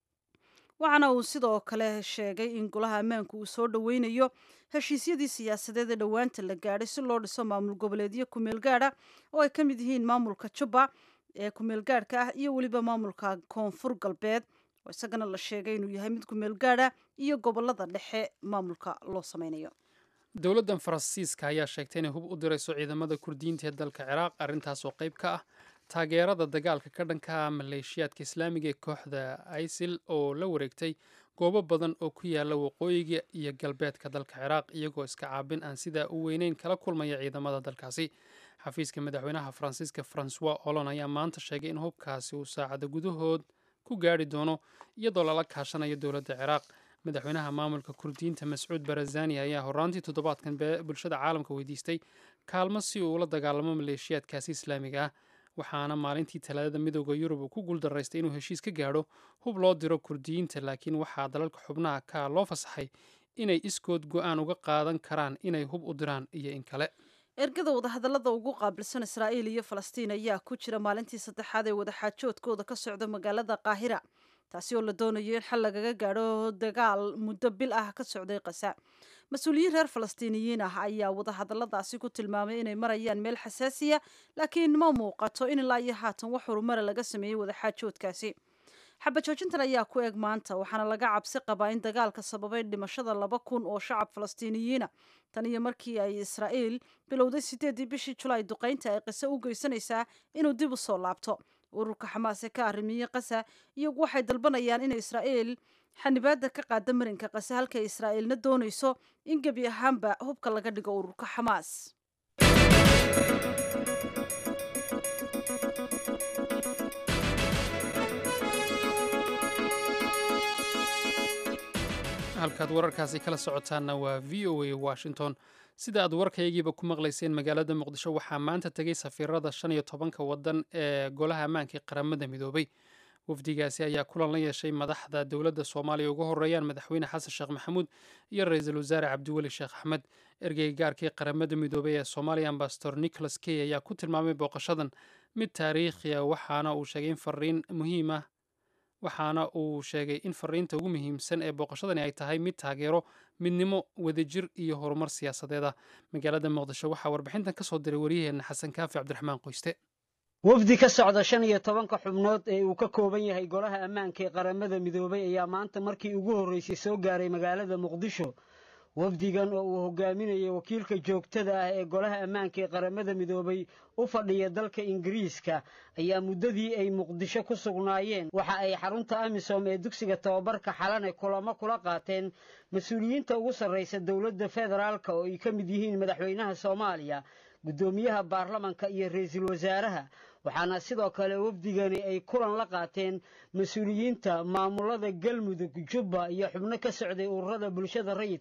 waxaana uu sidoo kale sheegay in golaha ammaanku uu soo dhoweynayo heshiisyadii siyaasadeed ee dhowaanta la gaadhay si loo dhiso maamul goboleedyo kumeel gaadha oo ay ka mid yihiin maamulka jubba ee kumeel gaadhka ah iyo weliba maamulka koonfur galbeed oo isagana la sheegay inuu yahay mid kumeel gaadha iyo gobolada dhexe maamulka loo sameynayo dowladdan faransiiska ayaa sheegtay inay hub u dirayso ciidamada kurdiyiinta ee dalka ciraaq arrintaas oo qayb ka ah taageerada dagaalka ka dhanka maleeshiyaadka islaamiga ee kooxda isil oo la wareegtay goobo badan oo ku yaala waqooyiga iyo galbeedka dalka ciraaq iyagoo iska caabin aan sidaa u weyneyn kala kulmaya ciidamada dalkaasi xafiiska madaxweynaha faransiiska francois olon ayaa maanta sheegay in hubkaasi uu saacada gudahood ku gaari doono iyadoo lala kaashanayo dowladda ciraaq madaxweynaha maamulka kurdiyiinta mascuud barazani ayaa horaantii toddobaadkan bulshada caalamka weydiistay kaalmo si uu ula dagaalamo maleeshiyaadkaasi islaamiga ah waxaana maalintii talaadada midooda yurub uu ku guuldaraystay inuu heshiis ka gaadho hub loo diro kurdiyiinta laakiin waxaa dalalka xubnaha ka loo fasaxay inay iskood go-aan uga qaadan karaan inay hub u diraan iyo in kale ergada wadahadallada ugu qaabilsan israa'iil iyo falastiin ayaa ku jira maalintii saddexaad ee wadaxaajoodkooda ka socda magaalada qaahira taasi oo la doonayo in xal lagaga gaadho dagaal muddo bil ah ka socday qasa mas-uuliyiin reer falastiiniyiin ah ayaa wadahadalladaasi ku tilmaamay inay marayaan meel xasaasiya laakiin ma muuqato in ilaa iyo haatan wax horumara laga sameeyey wadaxaajoodkaasi xabajoojintan ayaa ku eg maanta waxaana laga cabsi qabaa in dagaalka sababay dhimashada laba kun oo shacab falastiiniyiina tan iyo markii ay israa'iil bilowday sideedii bishii julaay duqaynta ay qiso u geysanaysaa inuu dib u soo laabto ururka xamaas ee ka arrimiyey qasa iyagu waxay dalbanayaan in israa'iil xanibaada ka qaada marinka qase halkay israa'iilna doonayso in gebi ahaanba hubka laga dhigo ururka xamaas halkaad wararkaasi kala socotaanna waa v o a washington sida aad warkaygiiba ku maqlayseen magaalada muqdisho waxaa maanta tegay safiirada shan iyo tobanka wadan ee golaha ammaanka ee qaramada midoobay wafdigaasi ayaa kulan la yeeshay madaxda dowladda soomaaliya uga horeeyaan madaxweyne xasan sheekh maxamuud iyo ra-iisul wasaare cabdiweli sheekh axmed ergeyga gaarkii qaramada midoobay ee soomaaliya ambasador nicholas key ayaa ku tilmaamay booqashadan mid taariikhi ah waxaana uu sheegay in fariin muhiim ah waxaana uu sheegay in fariinta ugu muhiimsan ee booqashadani ay tahay mid taageero midnimo wadajir iyo horumar siyaasadeed ah magaalada muqdisho waxaa warbixintan ka soo diray waryaheena xasan kaafi cabdiraxmaan qoyste wafdi ka socda shan iyo tobanka xubnood ee uu ka kooban yahay golaha ammaanka ee qaramada midoobay ayaa maanta markii ugu horreysay soo gaaray magaalada muqdisho wafdigan oo uu hogaaminayay wakiilka joogtada ah ee golaha ammaanka ee qaramada midoobay u fadhiya dalka ingiriiska ayaa muddadii ay muqdisho ku sugnaayeen waxa ay xarunta amisom ee dugsiga tababarka xalane kulamo kula qaateen mas-uuliyiinta ugu sarraysa dowladda federaalka oo ay ka mid yihiin madaxweynaha soomaaliya guddoomiyaha baarlamanka iyo ra-iisul wasaaraha waxaana sidoo kale wafdigani ay kulan la qaateen mas-uuliyiinta maamulada galmudug jubba iyo xubno ka socday ururada bulshada rayidka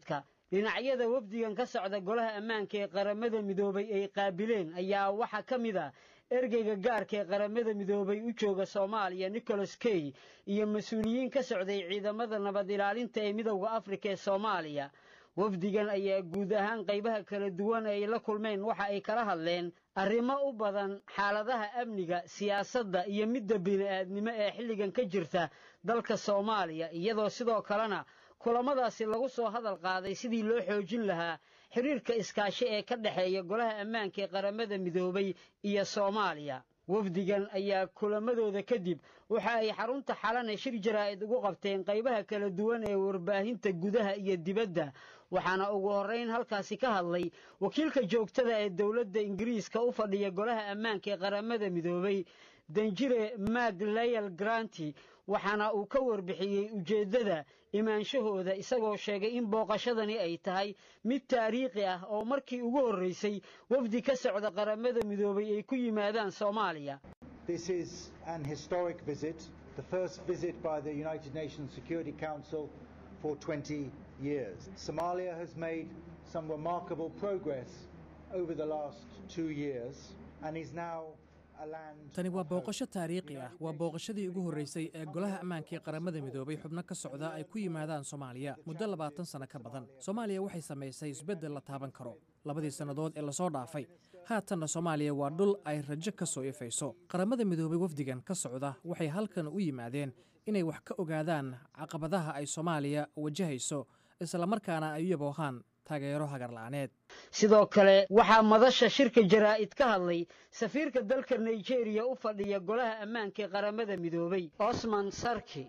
dhinacyada wafdigan ka socda golaha ammaanka ee qaramada midoobay ay qaabileen ayaa waxaa ka mid ah ergeyga gaarka ee qaramada midoobay u jooga soomaaliya nicholas key iyo mas-uuliyiin ka socday ciidamada nabad ilaalinta ee midowda afrika ee soomaaliya wafdigan ayaa guud ahaan qaybaha kala duwan ay la kulmeen waxa ay kala hadleen arrimo u badan xaaladaha amniga siyaasadda iyo midda bini'aadnimo ee xilligan ka jirta dalka soomaaliya iyadoo sidoo kalena kulamadaasi lagu soo hadal qaaday sidii loo xoojin lahaa xiriirka iskaashi ee ka dhexeeya golaha ammaanka ee qaramada midoobay iyo soomaaliya wafdigan ayaa kulamadooda kadib waxa ay xarunta xalane shir jaraa'id ugu qabteen qaybaha kala duwan ee warbaahinta gudaha iyo dibadda waxaana ugu horrayn halkaasi ka hadlay wakiilka joogtada ee dowladda ingiriiska u fadhiya golaha ammaanka ee qaramada midoobay danjire mag layal granti waxaana uu ka warbixiyey ujeeddada imaanshahooda isagoo sheegay in booqashadani ay tahay mid taariikhi ah oo markii ugu horraysay wafdi ka socda qaramada midoobay ay ku yimaadaan soomaaliya This is an historic visit, the first visit by the United Nations Security Council for 20 years. Somalia has made some remarkable progress over the last two years and is now tani waa booqasho taariikhi ah waa booqashadii ugu horreysay ee golaha ammaanka ee qaramada midoobay xubno ka socda ay ku yimaadaan soomaaliya muddo labaatan sanno ka badan soomaaliya waxay samaysay isbeddel la taaban karo labadii sannadood ee lasoo dhaafay haatanna soomaaliya waa dhul ay rajo ka soo ifayso qaramada midoobay wafdigan ka socda waxay halkan u yimaadeen inay wax ka ogaadaan caqabadaha ay soomaaliya wajahayso islamarkaana ay u yaboohaan taageero hagarla'aaneed sidoo kale waxaa madasha shirka jaraa'id ka hadlay safiirka dalka nigeria u fadhiya golaha ammaanka ee qaramada midoobay osman sarki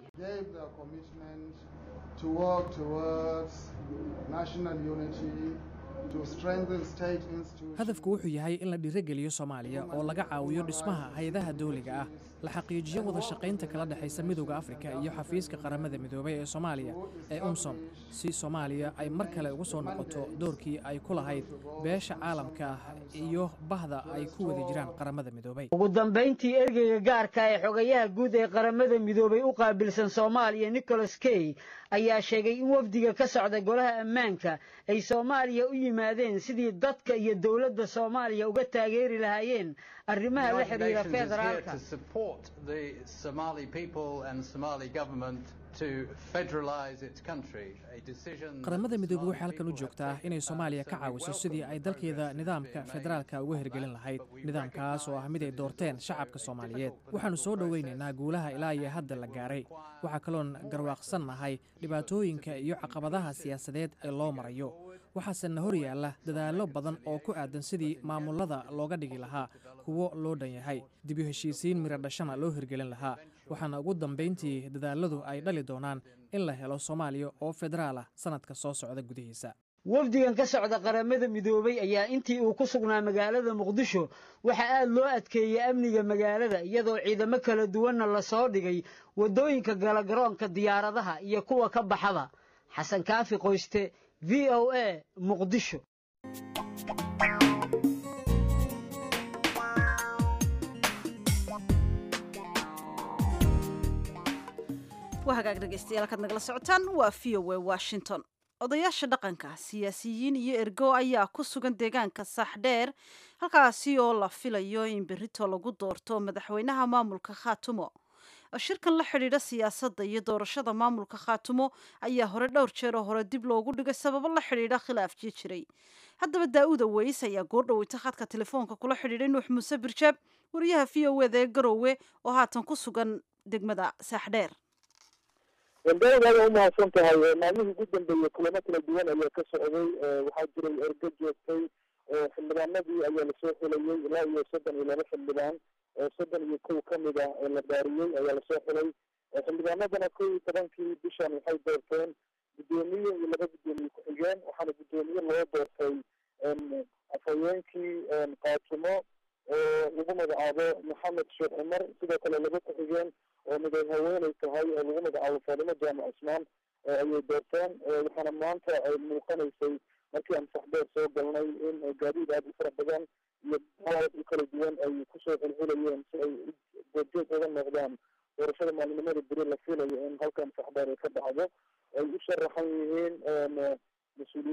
to work towards national unity, to strengthen state institutions. hadafku wuxuu yahay in la dhiirogeliyo soomaaliya oo laga caawiyo dhismaha hay-adaha dawliga ah la xaqiijiyo wada shaqaynta kala dhexaysa midowda afrika iyo xafiiska qaramada midoobay ee soomaaliya ee umsom si soomaaliya ay mar kale ugu soo noqoto doorkii ay ku lahayd beesha caalamka ah iyo bahda ay ku wada jiraan qaramada midoobay ugu dambayntii ergeyga gaarka ee xogayaha guud ee qaramada midoobay u qaabilsan soomaaliya nicholas key ayaa sheegay in wafdiga ka socda golaha ammaanka ay soomaaliya u yimaadeen sidii dadka iyo dowladda soomaaliya uga taageeri lahaayeen arrimaha la xidhiira federaalka to support the Somali people and Somali government to federalize its country, a decision qaramada midoobey waxay halkan u joogtaa inay soomaaliya ka caawiso sidii ay dalkeeda nidaamka federaalka uga hirgelin lahayd nidaamkaas oo ah mid ay doorteen shacabka soomaaliyeed waxaannu soo dhowaynaynaa guulaha ilaa iyo hadda la gaaray waxaa kaloon garwaaqsan nahay dhibaatooyinka iyo caqabadaha siyaasadeed ee loo marayo waxaasena hor yaalla dadaallo badan oo ku aadan sidii maamulada looga dhigi lahaa kuwo loo dhan yahay dib u heshiisiin miro dhashana loo hirgelin lahaa waxaana ugu dambayntii dadaaladu ay dhali doonaan in la helo soomaaliya oo federaal ah sannadka soo socda gudihiisa wafdigan ka socda qaramada midoobay ayaa intii uu ku sugnaa magaalada muqdisho waxaa aad loo adkeeyey amniga magaalada iyadoo ciidamo kala duwanna lasoo dhigay waddooyinka gala garoonka diyaaradaha iyo kuwa ka baxada xasan kaafi qoyste v o a muqdisho waa hagaag dhegeystayaal kaad nagala socotaan waa v o a washington odayaasha dhaqanka siyaasiyiin iyo ergo ayaa ku sugan deegaanka saaxdheer halkaasi oo la filayo in berito lagu doorto madaxweynaha maamulka khaatumo shirkan la xidhiidha siyaasadda iyo doorashada maamulka khaatumo ayaa hore dhowr jeeroo hore dib loogu dhigay sababo la xidhiidha khilaafkii jiray haddaba daa-uda weys ayaa goordhoweyta khadka telefoonka kula xidhiidhay nuux muuse birjaab wariyaha v o eda ee garoowe oo haatan ku sugan degmada saaxdheer wandaaada u mahadsan tahay maalmihii ugu dambeeyey kulamo kala duwan ayaa ka socday waxaa jiray ergo joogtay xildhibaanadii ayaa lasoo xulayey ilaa iyo soddon iyo laba xildhibaan soddon iyo kow kamid ah ee la baariyey ayaa lasoo xulay xildhibaanadana kow iyo tobankii bishan waxay doorteen guddoomiye iyo laba guddoomiye ku-xigeen waxaana guddoomiye loo doortay afhayeenkii kaatumo oo lagu magacaabo maxamed sheekh cumar sidoo kale laba ku-xigeen oo miday haweeney tahay oo lagu magacaabo faadimo jaamac cusmaan ayay doorteen waxaana maanta ay muuqanaysay markii aan saxbeer soo galnay in gaadiid aada u fara badan iyo aad u kala duwan ay kusoo xulxulayeen si ay goobjoog uga noqdaan doorashada maalinimada beri la filayo in halkan saxbeer ay ka dhacdo ay u sharaxan yihiin mas-uuliyiin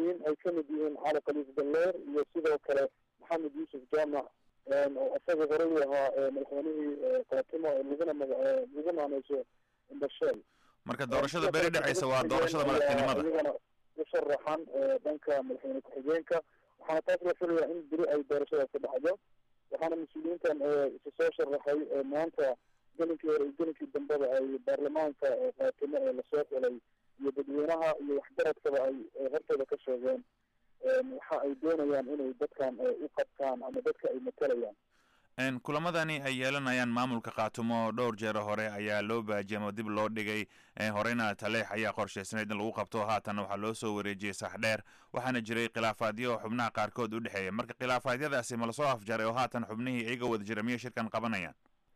ka mid yihiin cali khaliif galleer iyo sidoo kale maxamed yuusuf jaamac oo isaga horey u ahaa madaxweynihii kaatimo laguna maga lagu maaneyso basheel marka doorashada beri dhacaysa waa doorashada madaxtinimada iyagana u sharaxan dhanka madaxweyne ku-xigeenka waxaana taas la filayaa in beri ay doorashadaas ka dhacdo waxaana mas-uuliyiintan isu soo sharaxay maanta gelinkii hore iyo gelinkii dambeba ay baarlamaanka kaatimo ee lasoo xulay iyo dadweynaha iyo waxgaradkaba ay hortooda ka sheegeen waxa ay doonayaan inay dadkan u qabtaan ama dadka ay matalayaan kulamadani ay yeelanayaan maamulka khaatumo dhowr jeero hore ayaa loo baajiyamo dib loo dhigay horeyna taleex ayaa qorshaysnayd in lagu qabto haatan waxaa loo soo wareejiyey saxdheer waxaana jiray khilaafaadyo xubnaha qaarkood u dhexeeya marka khilaafaadyadaasi ma lasoo afjaray oo haatan xubnihii iyaga wada jira miyay shirkan qabanayaan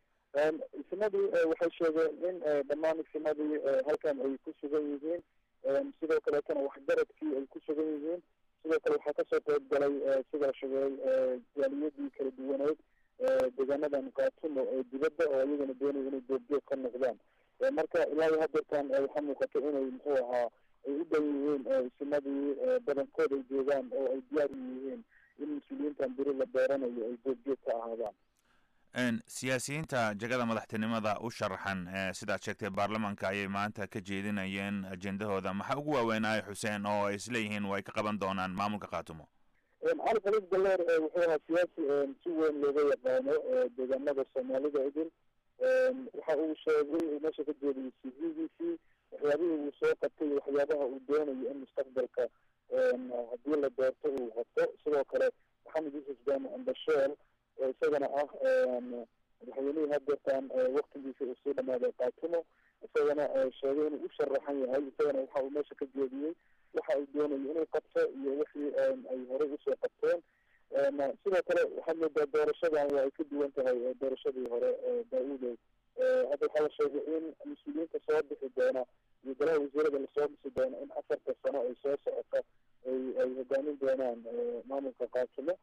ismadii waxay sheegeen in dhammaan ismadii halkan ay ku sugan yihiin sidoo kaleetana waxgaradkii ay ku sugan yihiin sidoo kale waxaa kasoo qeyb galay sida sheegay jaaliyadii kala duwaneed deegaanadan kaatumo ee dibadda oo iyagana doonaya inay goobjoog ka noqdaan marka ilaa iyo hadeertan waxaa muuqata inay muxuu ahaa ay u dhow yihiin isimadii badankood ay joogaan oo ay diyaar u yihiin in mas-uuliyiintan beri la beeranayo ay goobjoog ka ahaadaan siyaasiyiinta jagada madaxtinimada u sharaxan sidaad sheegtay baarlamaanka ayay maanta ka jeedinayeen ajendahooda maxaa ugu waaweynaayo xuseen oo ay isleeyihiin way ka qaban doonaan maamulka khaatumo cali khaliif galleer wuxuu ahaa siyaasi si weyn looga yaqaano deegaanada soomaalida idin waxa uu sheegay uu meesha ka jeediyey c v-giisii waxyaabihii uu soo qabtay iyo waxyaabaha uu doonayo in mustaqbalka haddii la doorto uu qabto sidoo kale maxamed yuusuf jaamac ambasheel oo isagana ah madaxweynihii hadeertan waktigiisa uu sii dhamaaday kaatumo isagana sheegay inuu u sharaxan yahay isagana waxa uu meesha ka jeediyey waxa uu doonayo inuu qabto iyo wixii ay horey usoo qabteen sidoo kale waxaad moodaa doorashadan waa ay ka duwan tahay doorashadii hore daa-uudow hadda waxaa la sheegay in mas-uuliyiinta soo bixi doona iyo golaha wasiirada lasoo dhisi doono in afarta sano ay soo socota ay ay hogaamin doonaan maamulka kaatumo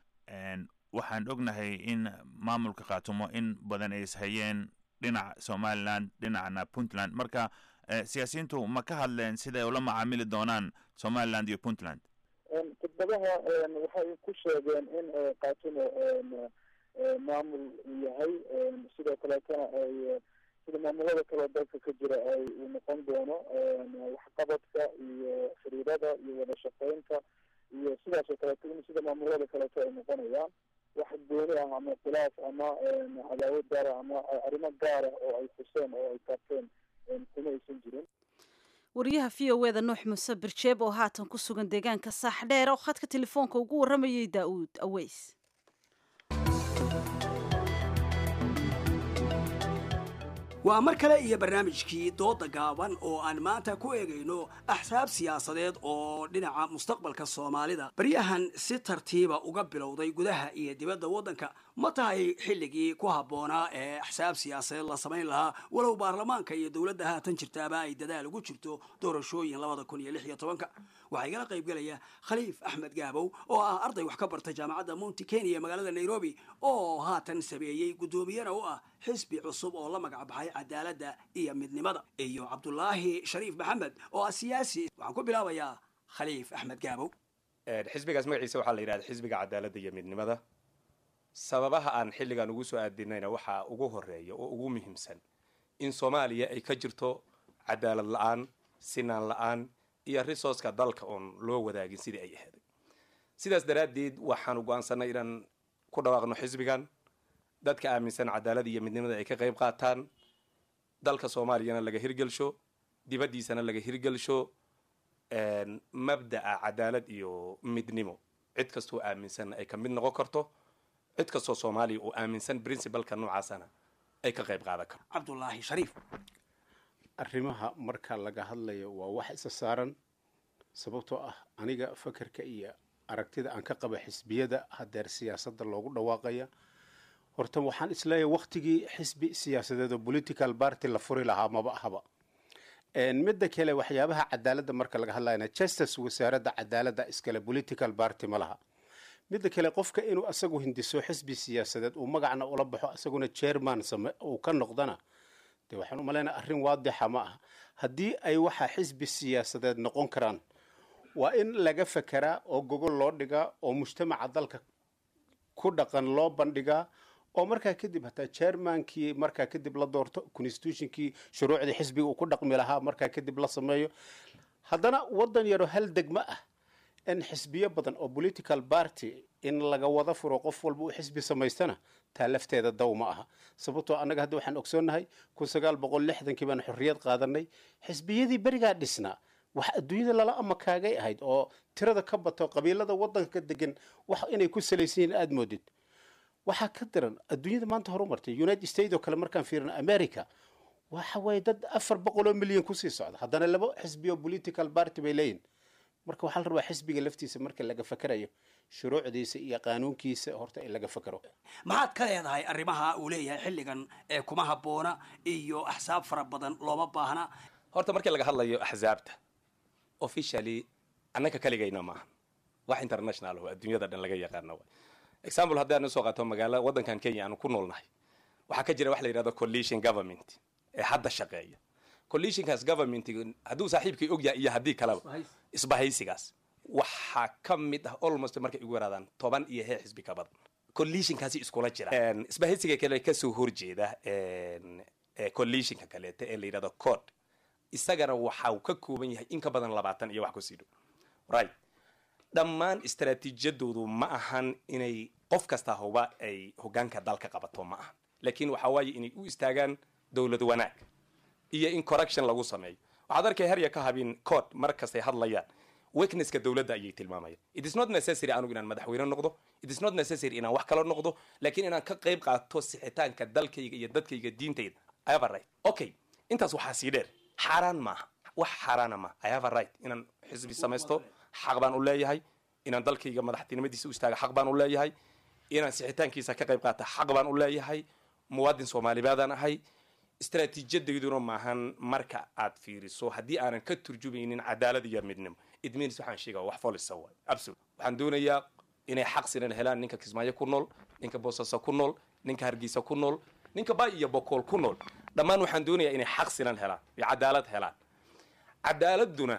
waxaan ognahay in maamulka khaatumo in badan ay ishayeen dhinaca somaliland dhinacana puntland marka siyaasiyiintu ma ka hadleen siday ula macaamili doonaan somaliland iyo puntland khudbadaha waxay ku sheegeen in kaatumo maamul uu yahay sidoo kaleetana ay sida maamulada kaleo dalka ka jira ay uu noqon doono waxqabadka iyo xiriirada iyo wada shaqeynta iyo sidaas oo kaleeto in sida maamulada kaleeto ay noqonayaan wax gooni ah ama khilaaf ama cadaawad gaara ama arrimo gaara oo ay xuseen oo ay taabteen kuma aysan jirin wariyaha v o eda nuux muuse birjeeb oo haatan ku sugan deegaanka saaxdheer oo khadka telefoonka ugu warramayay daa-uud aweys waa mar kale iyo barnaamijkii dooda gaaban oo aan maanta ku eegayno axsaab siyaasadeed oo dhinaca mustaqbalka soomaalida baryahan si tartiiba uga bilowday gudaha iyo dibadda waddanka ma tahay xilligii ku habboonaa ee axsaab siyaasadeed la samayn lahaa walow baarlamaanka iyo dowladda haatan jirtaaba ay dadaal ugu jirto doorashooyin labada kun iyo lix iyo tobanka waxaa igala qaybgelaya khaliif axmed gaabow oo ah arday wax ka barta jaamacadda monti kenya magaalada nairobi oo haatan sameeyey guddoomiyana u ah xisbi cusub oo la magac baxay cadaaladda iyo midnimada iyo cabdulaahi shariif maxamed oo ah siyaasi waxaan ku bilaabayaa khaliif axmed gaabow xisbigaas magaciisa waxaa la yidhahda xisbiga cadaaladda iyo midnimada sababaha aan xilligan ugu soo aadinayna waxaa ugu horeeya oo ugu muhiimsan in soomaaliya ay ka jirto cadaalad la-aan sinaan la-aan iyo resourceka dalka oon loo wadaagin sidii ay aheeday sidaas daraaddeed waxaanu go-aansanay inaan ku dhawaaqno xisbigan dadka aaminsan cadaalad iyo midnimada ay ka qayb qaataan dalka soomaaliyana laga hirgelsho dibaddiisana laga hirgelsho mabda'a cadaalad iyo midnimo cid kastoo aaminsanna ay ka mid noqon karto cid kastoo soomaaliya uu aaminsan princibalka noocaasana ay ka qayb qaadan karto cabdulaahi shariif arrimaha marka laga hadlayo waa wax isa saaran sababtoo ah aniga fakarka iyo aragtida aan ka qaba xisbiyada hadeer siyaasadda loogu dhawaaqaya horta waxaan isleeyahay waktigii xisbi siyaasadeed oo political party la furi lahaa maba ahaba midda kale waxyaabaha cadaaladda marka laga hadlayana justice wasaaradda cadaaladda iskale political party ma laha midda kale qofka inuu asagu hindiso xisbi siyaasadeed uu magacna ula baxo asaguna chairman same uu ka noqdana dee waxaan u malaynaa arrin waadixa ma aha haddii ay waxaa xisbi siyaasadeed noqon karaan waa in laga fekeraa oo gogol loo dhigaa oo mujtamaca dalka ku dhaqan loo bandhigaa oo markaa kadib hataa chairmankii markaa kadib la doorto constitutionkii shuruucdii xisbiga uu ku dhaqmi lahaa markaa kadib la sameeyo haddana waddan yaroo hal degmo ah in xisbiyo badan oo political party in laga wada furo qof walba uu xisbi samaystana taa lafteeda daw ma aha sababtoo annaga hadda waxaan ogsoonnahay kun sagaal boqol lixdankii baan xorriyad qaadanay xisbiyadii berigaa dhisnaa wax adduunyada lala amakaagay ahayd oo tirada ka bato qabiilada waddanka degan wax inay ku salaysan yihiin aada moodid waxaa ka daran adduunyada maanta horumartay united states oo kale markaan fiirino america waxa waaye dad afar boqol oo milyan kusii socda haddana laba xisbiyo political party bay leeyihin marka waxaa la rabaa xisbiga laftiisa marka laga fakerayo shuruucdiisa iyo qaanuunkiisa horta in laga fakero maxaad ka leedahay arrimaha uu leeyahay xilligan ee kuma habboona iyo axsaab fara badan looma baahna horta markii laga hadlayo axsaabta officially annaka kaligayna maaha wax international oo adduunyada dhan laga yaqaano waay example haddii aan soo qaato magaalo waddankan kenya aanu ku noolnahay waxaa ka jira wax la yidhahdo coalition government ee hadda shaqeeya coalitionkaas government hadduu saaxiibkii ogyahay iyo haddii kaleba isbahaysigaas waxaa ka mid ah almost markay igu yaraadaan toban iyo hee xisbi ka badan coalitionkaasi iskula jira isbahaysiga kale kasoo horjeeda coalitionka kaleeta ee la yidhahdo code isagana waxa uu ka kooban yahay in ka badan labaatan iyo wax kusii dhow right dhammaan istaraatiijiyadoodu ma ahan inay qof kasta huba ay hogaanka dalka qabato ma ahan laakiin waxa waaye inay u istaagaan dowlad wanaag iyo in correction lagu sameeyo waxaad arkay herya ka habin code mar kastay hadlayaan weaknesska dowladda ayay tilmaamayaan it is not necessary anugu inaan madaxweyne noqdo it is not necessary inaan wax kala noqdo laakiin inaan ka qayb qaato sixitaanka dalkayga iyo dadkayga diintayda i have a right okay intaas waxaa sii dheer xaaraan maaha wax xaaraana maaha i have a right inaan xisbi samaysto xaq baan u leeyahay inaan dalkayga madaxtinimadiisa u istaaga xaq baan u leeyahay inaan sixitaankiisa ka qayb qaata xaq baan u leeyahay muwaadin soomaalibaadaan ahay istaraatiijiyadayduna maahan marka aad fiiriso haddii aanan ka turjumaynin cadaalad iyo midnimo it means waxaan sheegaa wax folisa waay absolute waxaan doonayaa inay xaq sinan helaan ninka kismaayo ku nool ninka boosaaso ku nool ninka hargeysa ku nool ninka bay iyo bokool ku nool dhammaan waxaan doonayaa inay xaq sinan helaan iyo cadaalad helaan cadaaladuna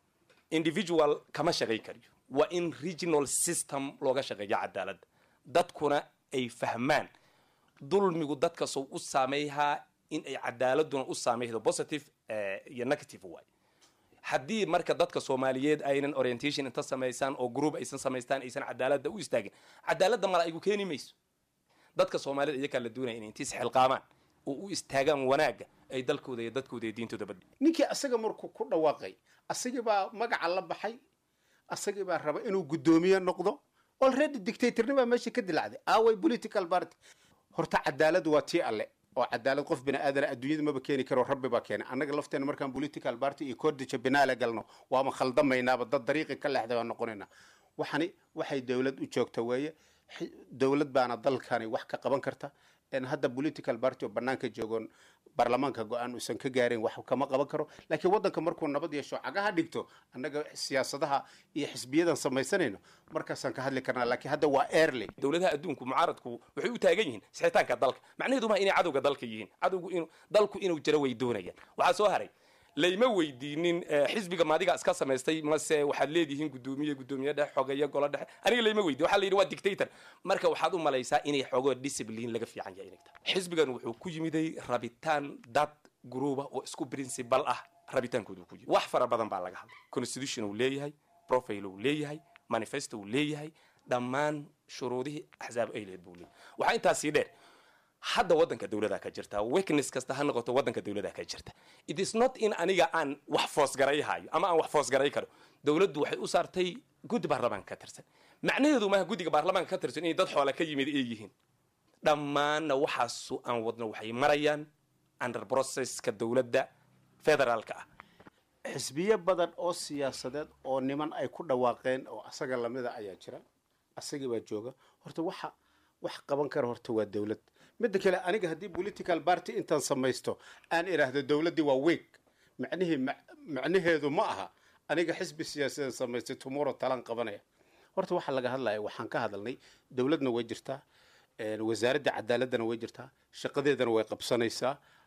individual kama shaqayn kariyo waa in regional system looga shaqeeyo cadaaladda dadkuna ay fahmaan dulmigu dadka sow u saameeyhaa in ay cadaaladuna u saameydo positive iyo negative waay haddii marka dadka soomaaliyeed aynan orientation inta samaysaan oo group aysan samaystaan aysan cadaaladda u istaagin cadaaladda mala aygu keeni mayso dadka soomaaliyed iyakaa la doonaya inay intiis xilqaamaan oo u istaagaan wanaagga ay dalkooda iyo dadkooda iyo diintooda bad ninkii asaga markuu ku dhawaaqay asagii baa magaca la baxay asagii baa raba inuu guddoomiye noqdo already dictatornibaa meesha ka dilacday aaway political party horta cadaaladu waa tii alle oo cadaalad qof bini aadana adduunyada maba keeni karo rabbi baa keenay annaga lafteena markaan political party iyo cordija binaale galno waama khaldamaynaaba dad dariiqi ka leexday baan noqonaynaa waxani waxay dowlad u joogta weeye dowlad baana dalkani wax ka qaban karta hadda political party oo banaanka joogoon baarlamaanka go-aan uusan ka gaarin wax kama qaban karo laakiin waddanka markuu nabad yeesho cagaha dhigto annaga siyaasadaha iyo xisbiyadan samaysanayno markaasaan ka hadli karnaa laakiin hadda waa early dowladaha adduunku mucaaradku waxay u taagan yihiin sixitaanka dalka macnaheedu ma inay cadowga dalka yihiin cadowgu inuu dalku inuu jiro way doonayaan waxaa soo haray layma weydiinin xisbiga maadiga iska samaystay mase waxaad leedihiin gudoomiye gudoomiye dhexe xogeeye golo dhexe aniga layma weydiin waxaa la yidhi waa dictator marka waxaad u malaysaa inay xogoo discipline laga fiican yahay inay tahay xisbigan wuxuu ku yimiday rabitaan dad gruuba oo isku principal ah rabitaankoodu ku yimid wax fara badan baa laga hadlay constitution uu leeyahay profile uu leeyahay manifesto uu leeyahay dhammaan shuruudihii axsaab ay lehed buu leeyahay waxaa intaas sii dheer hadda waddanka dowladaa ka jirta weakness kasta ha noqoto waddanka dowladaa ka jirta it is not in aniga aan wax foosgarayhayo ama aan wax foosgaray karo dowladdu waxay u saartay guddi baarlamaanka ka tirsan macnaheedu maaha guddiga baarlamaanka ka tirsan inay dad xoole ka yimid ay yihiin dhammaanna waxaasu aan wadno waxay marayaan under processka dowladda federaalka ah xisbiyo badan oo siyaasadeed oo niman ay ku dhawaaqeen oo asaga lamida ayaa jira asagii baa jooga horta waxa wax qaban kara horta waa dowlad midda kale aniga haddii political party intaan samaysto aan idhaahdo dowladdii waa weeg macnihii macnaheedu ma aha aniga xisbi siyaasadeed samaystay tomorrow talaan qabanaya horta waxaa laga hadlaya waxaan ka hadalnay dowladna way jirtaa wasaaradda cadaaladana way jirtaa shaqadeedana way qabsanaysaa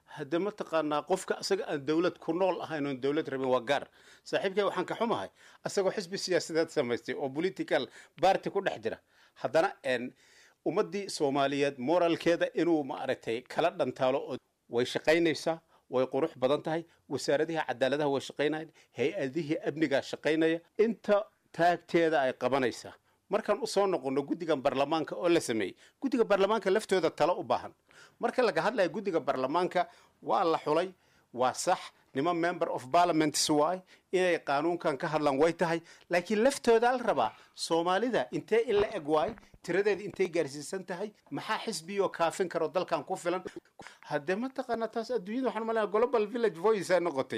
hadde mataqaanaa qofka isaga aan dowlad ku nool ahayn oon dowlad rabin waa gaar saaxiibkay waxaan ka xumahay isagoo xisbi siyaasadeed samaystay oo political party ku dhex jira haddana ummaddii soomaaliyeed moralkeeda inuu maaragtay kala dhantaalo oo way shaqaynaysaa way qurux badan tahay wasaaradihii cadaaladaha way shaqaynayaan hay-adihii amnigaa shaqaynaya inta taagteeda ay qabanaysaa markaan usoo noqono guddigan baarlamaanka oo la sameeyey guddiga baarlamaanka laftooda talo u baahan marka laga hadlaya guddiga baarlamaanka waa la xulay waa sax niman member of parliaments waay inay qaanuunkan ka hadlaan way tahay laakiin laftooda la rabaa soomaalida intee in la eg waay tiradeeda intay gaarsiisan tahay maxaa xisbiyoo kaafin karo dalkan ku filan haddee mataqaana taas adduunyada waxaan malaya global village voice ay noqotay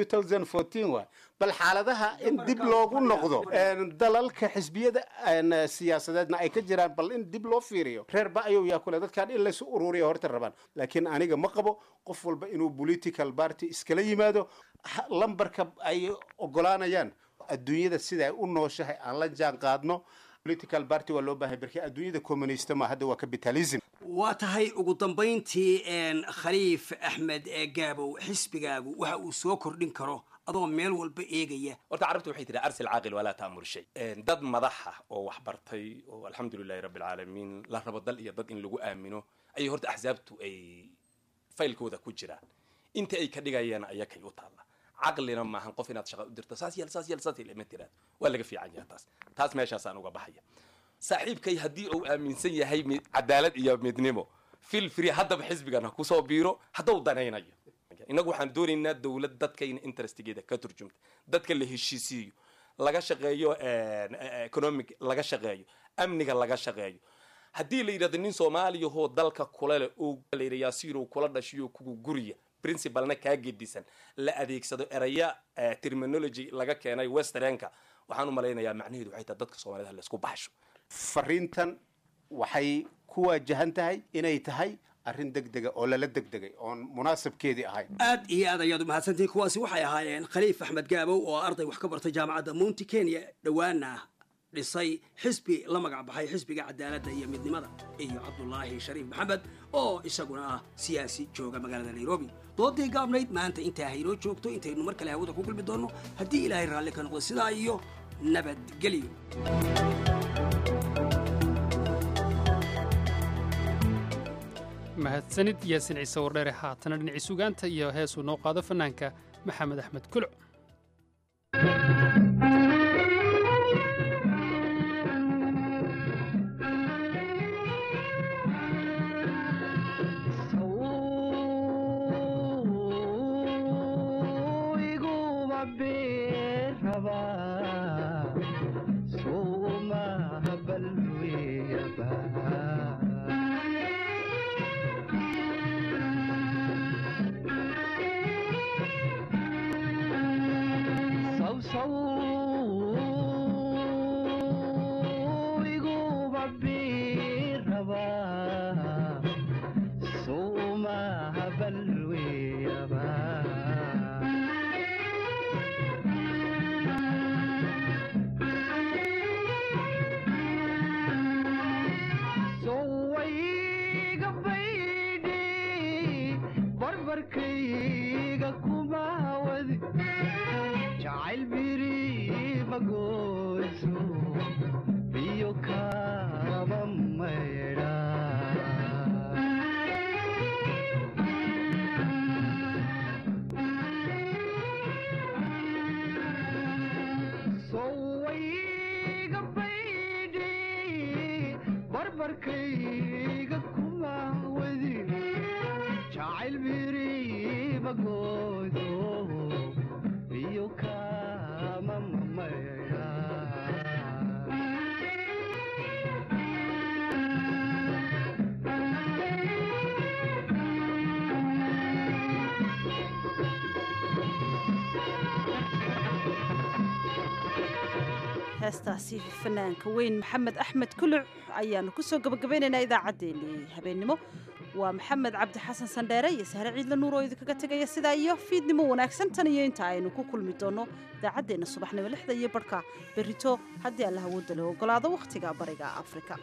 2014 waay bal xaaladaha in dib loogu noqdo dalalka xisbiyada siyaasadeedna ay ka jiraan bal in dib loo fiiriyo reer ba ayuu yaa kule dadkan in laysu ururiya horta rabaan laakiin aniga ma qabo qof walba inuu political party iskala yimaado lambarka ay ogolaanayaan adduunyada sida ay u nooshahay aan la jaan qaadno political party waa loo baahay barki adduunyada communista ma hadda waa capitalism waa tahay ugu dambayntii khaliif axmed gaabow xisbigaagu waxa uu soo kordhin karo adoo meel walba eegaya horta carabtu waxay tihi arsil caaqil walaa ta'mur shay dad madaxa oo wax bartay oo alxamdulilahi rabbi alcaalamiin la rabo dal iyo dad in lagu aamino ayay horta axsaabtu ay faylkooda ku jiraan inta ay ka dhigayaan ayakay u taalla caqlina maahan qof inaad shaqa u dirto saas yeel saas yeel saas yeel ma tiraad waa laga fiican yahay taas taas meeshaasaan uga baxaya saaxiibkay haddii uu aaminsan yahay cadaalad iyo midnimo fil free haddaba xisbigan ha kusoo biiro hadduu danaynayo innagu waxaan doonaynaa dowlad dadkayna interestigeeda ka turjumta dadka la heshiisiiyo laga shaqeeyo economic laga shaqeeyo amniga laga shaqeeyo haddii la yidhahdo nin soomaaliyahoo dalka kule leh oo la yidha yaasiirow kula dhashiyo kugu guriya principalna kaa gedisan la adeegsado eraya terminology laga keenay westernka waxaan u malaynayaa macnaheedu waxay tahay dadka soomaalida laysku baxsho fariintan waxay ku waajahan tahay inay tahay arrin degdega oo lala degdegay oon munaasabkeedii ahayn aad iyo aad ayaad umahadsantihiin kuwaasi waxay ahaayeen khaliif axmed gaabow oo arday wax ka bartay jaamacadda mounti kenya dhowaana dhisay xisbi la magac baxay xisbiga cadaaladda iyo midnimada iyo cabdulaahi shariif maxamed oo isaguna ah siyaasi jooga magaalada nairobi doodii gaabnayd maanta intaa haynoo joogto intaynu mar kale hawada ku kulmi doonno haddii ilaahay raalli ka noqdo sidaa iyo nabadgelyo mahadsanid yaasin ciise wardheere haatana dhinacii sugaanta iyo heesuu noo qaado fanaanka maxamed axmed kuluc heestaasi fanaanka weyn maxamed axmed kuluc ayaanu kusoo gabagabaynaynaa idaacaddeenii habeennimo waa maxamed cabdi xasan sandheere iyo sahre ciidla nuur oo idinkaga tegaya sidaa iyo fiidnimo wanaagsan tan iyo inta aynu ku kulmi doonno idaacaddeenna subaxnimo lixda iyo barhka berrito haddii alla hawooda la ogolaado wakhtiga bariga afrika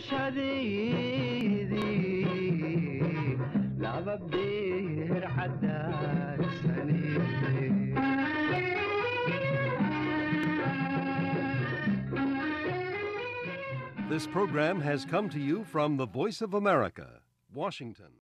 barashadeedii laba beer This program has come to you from the Voice of America, Washington.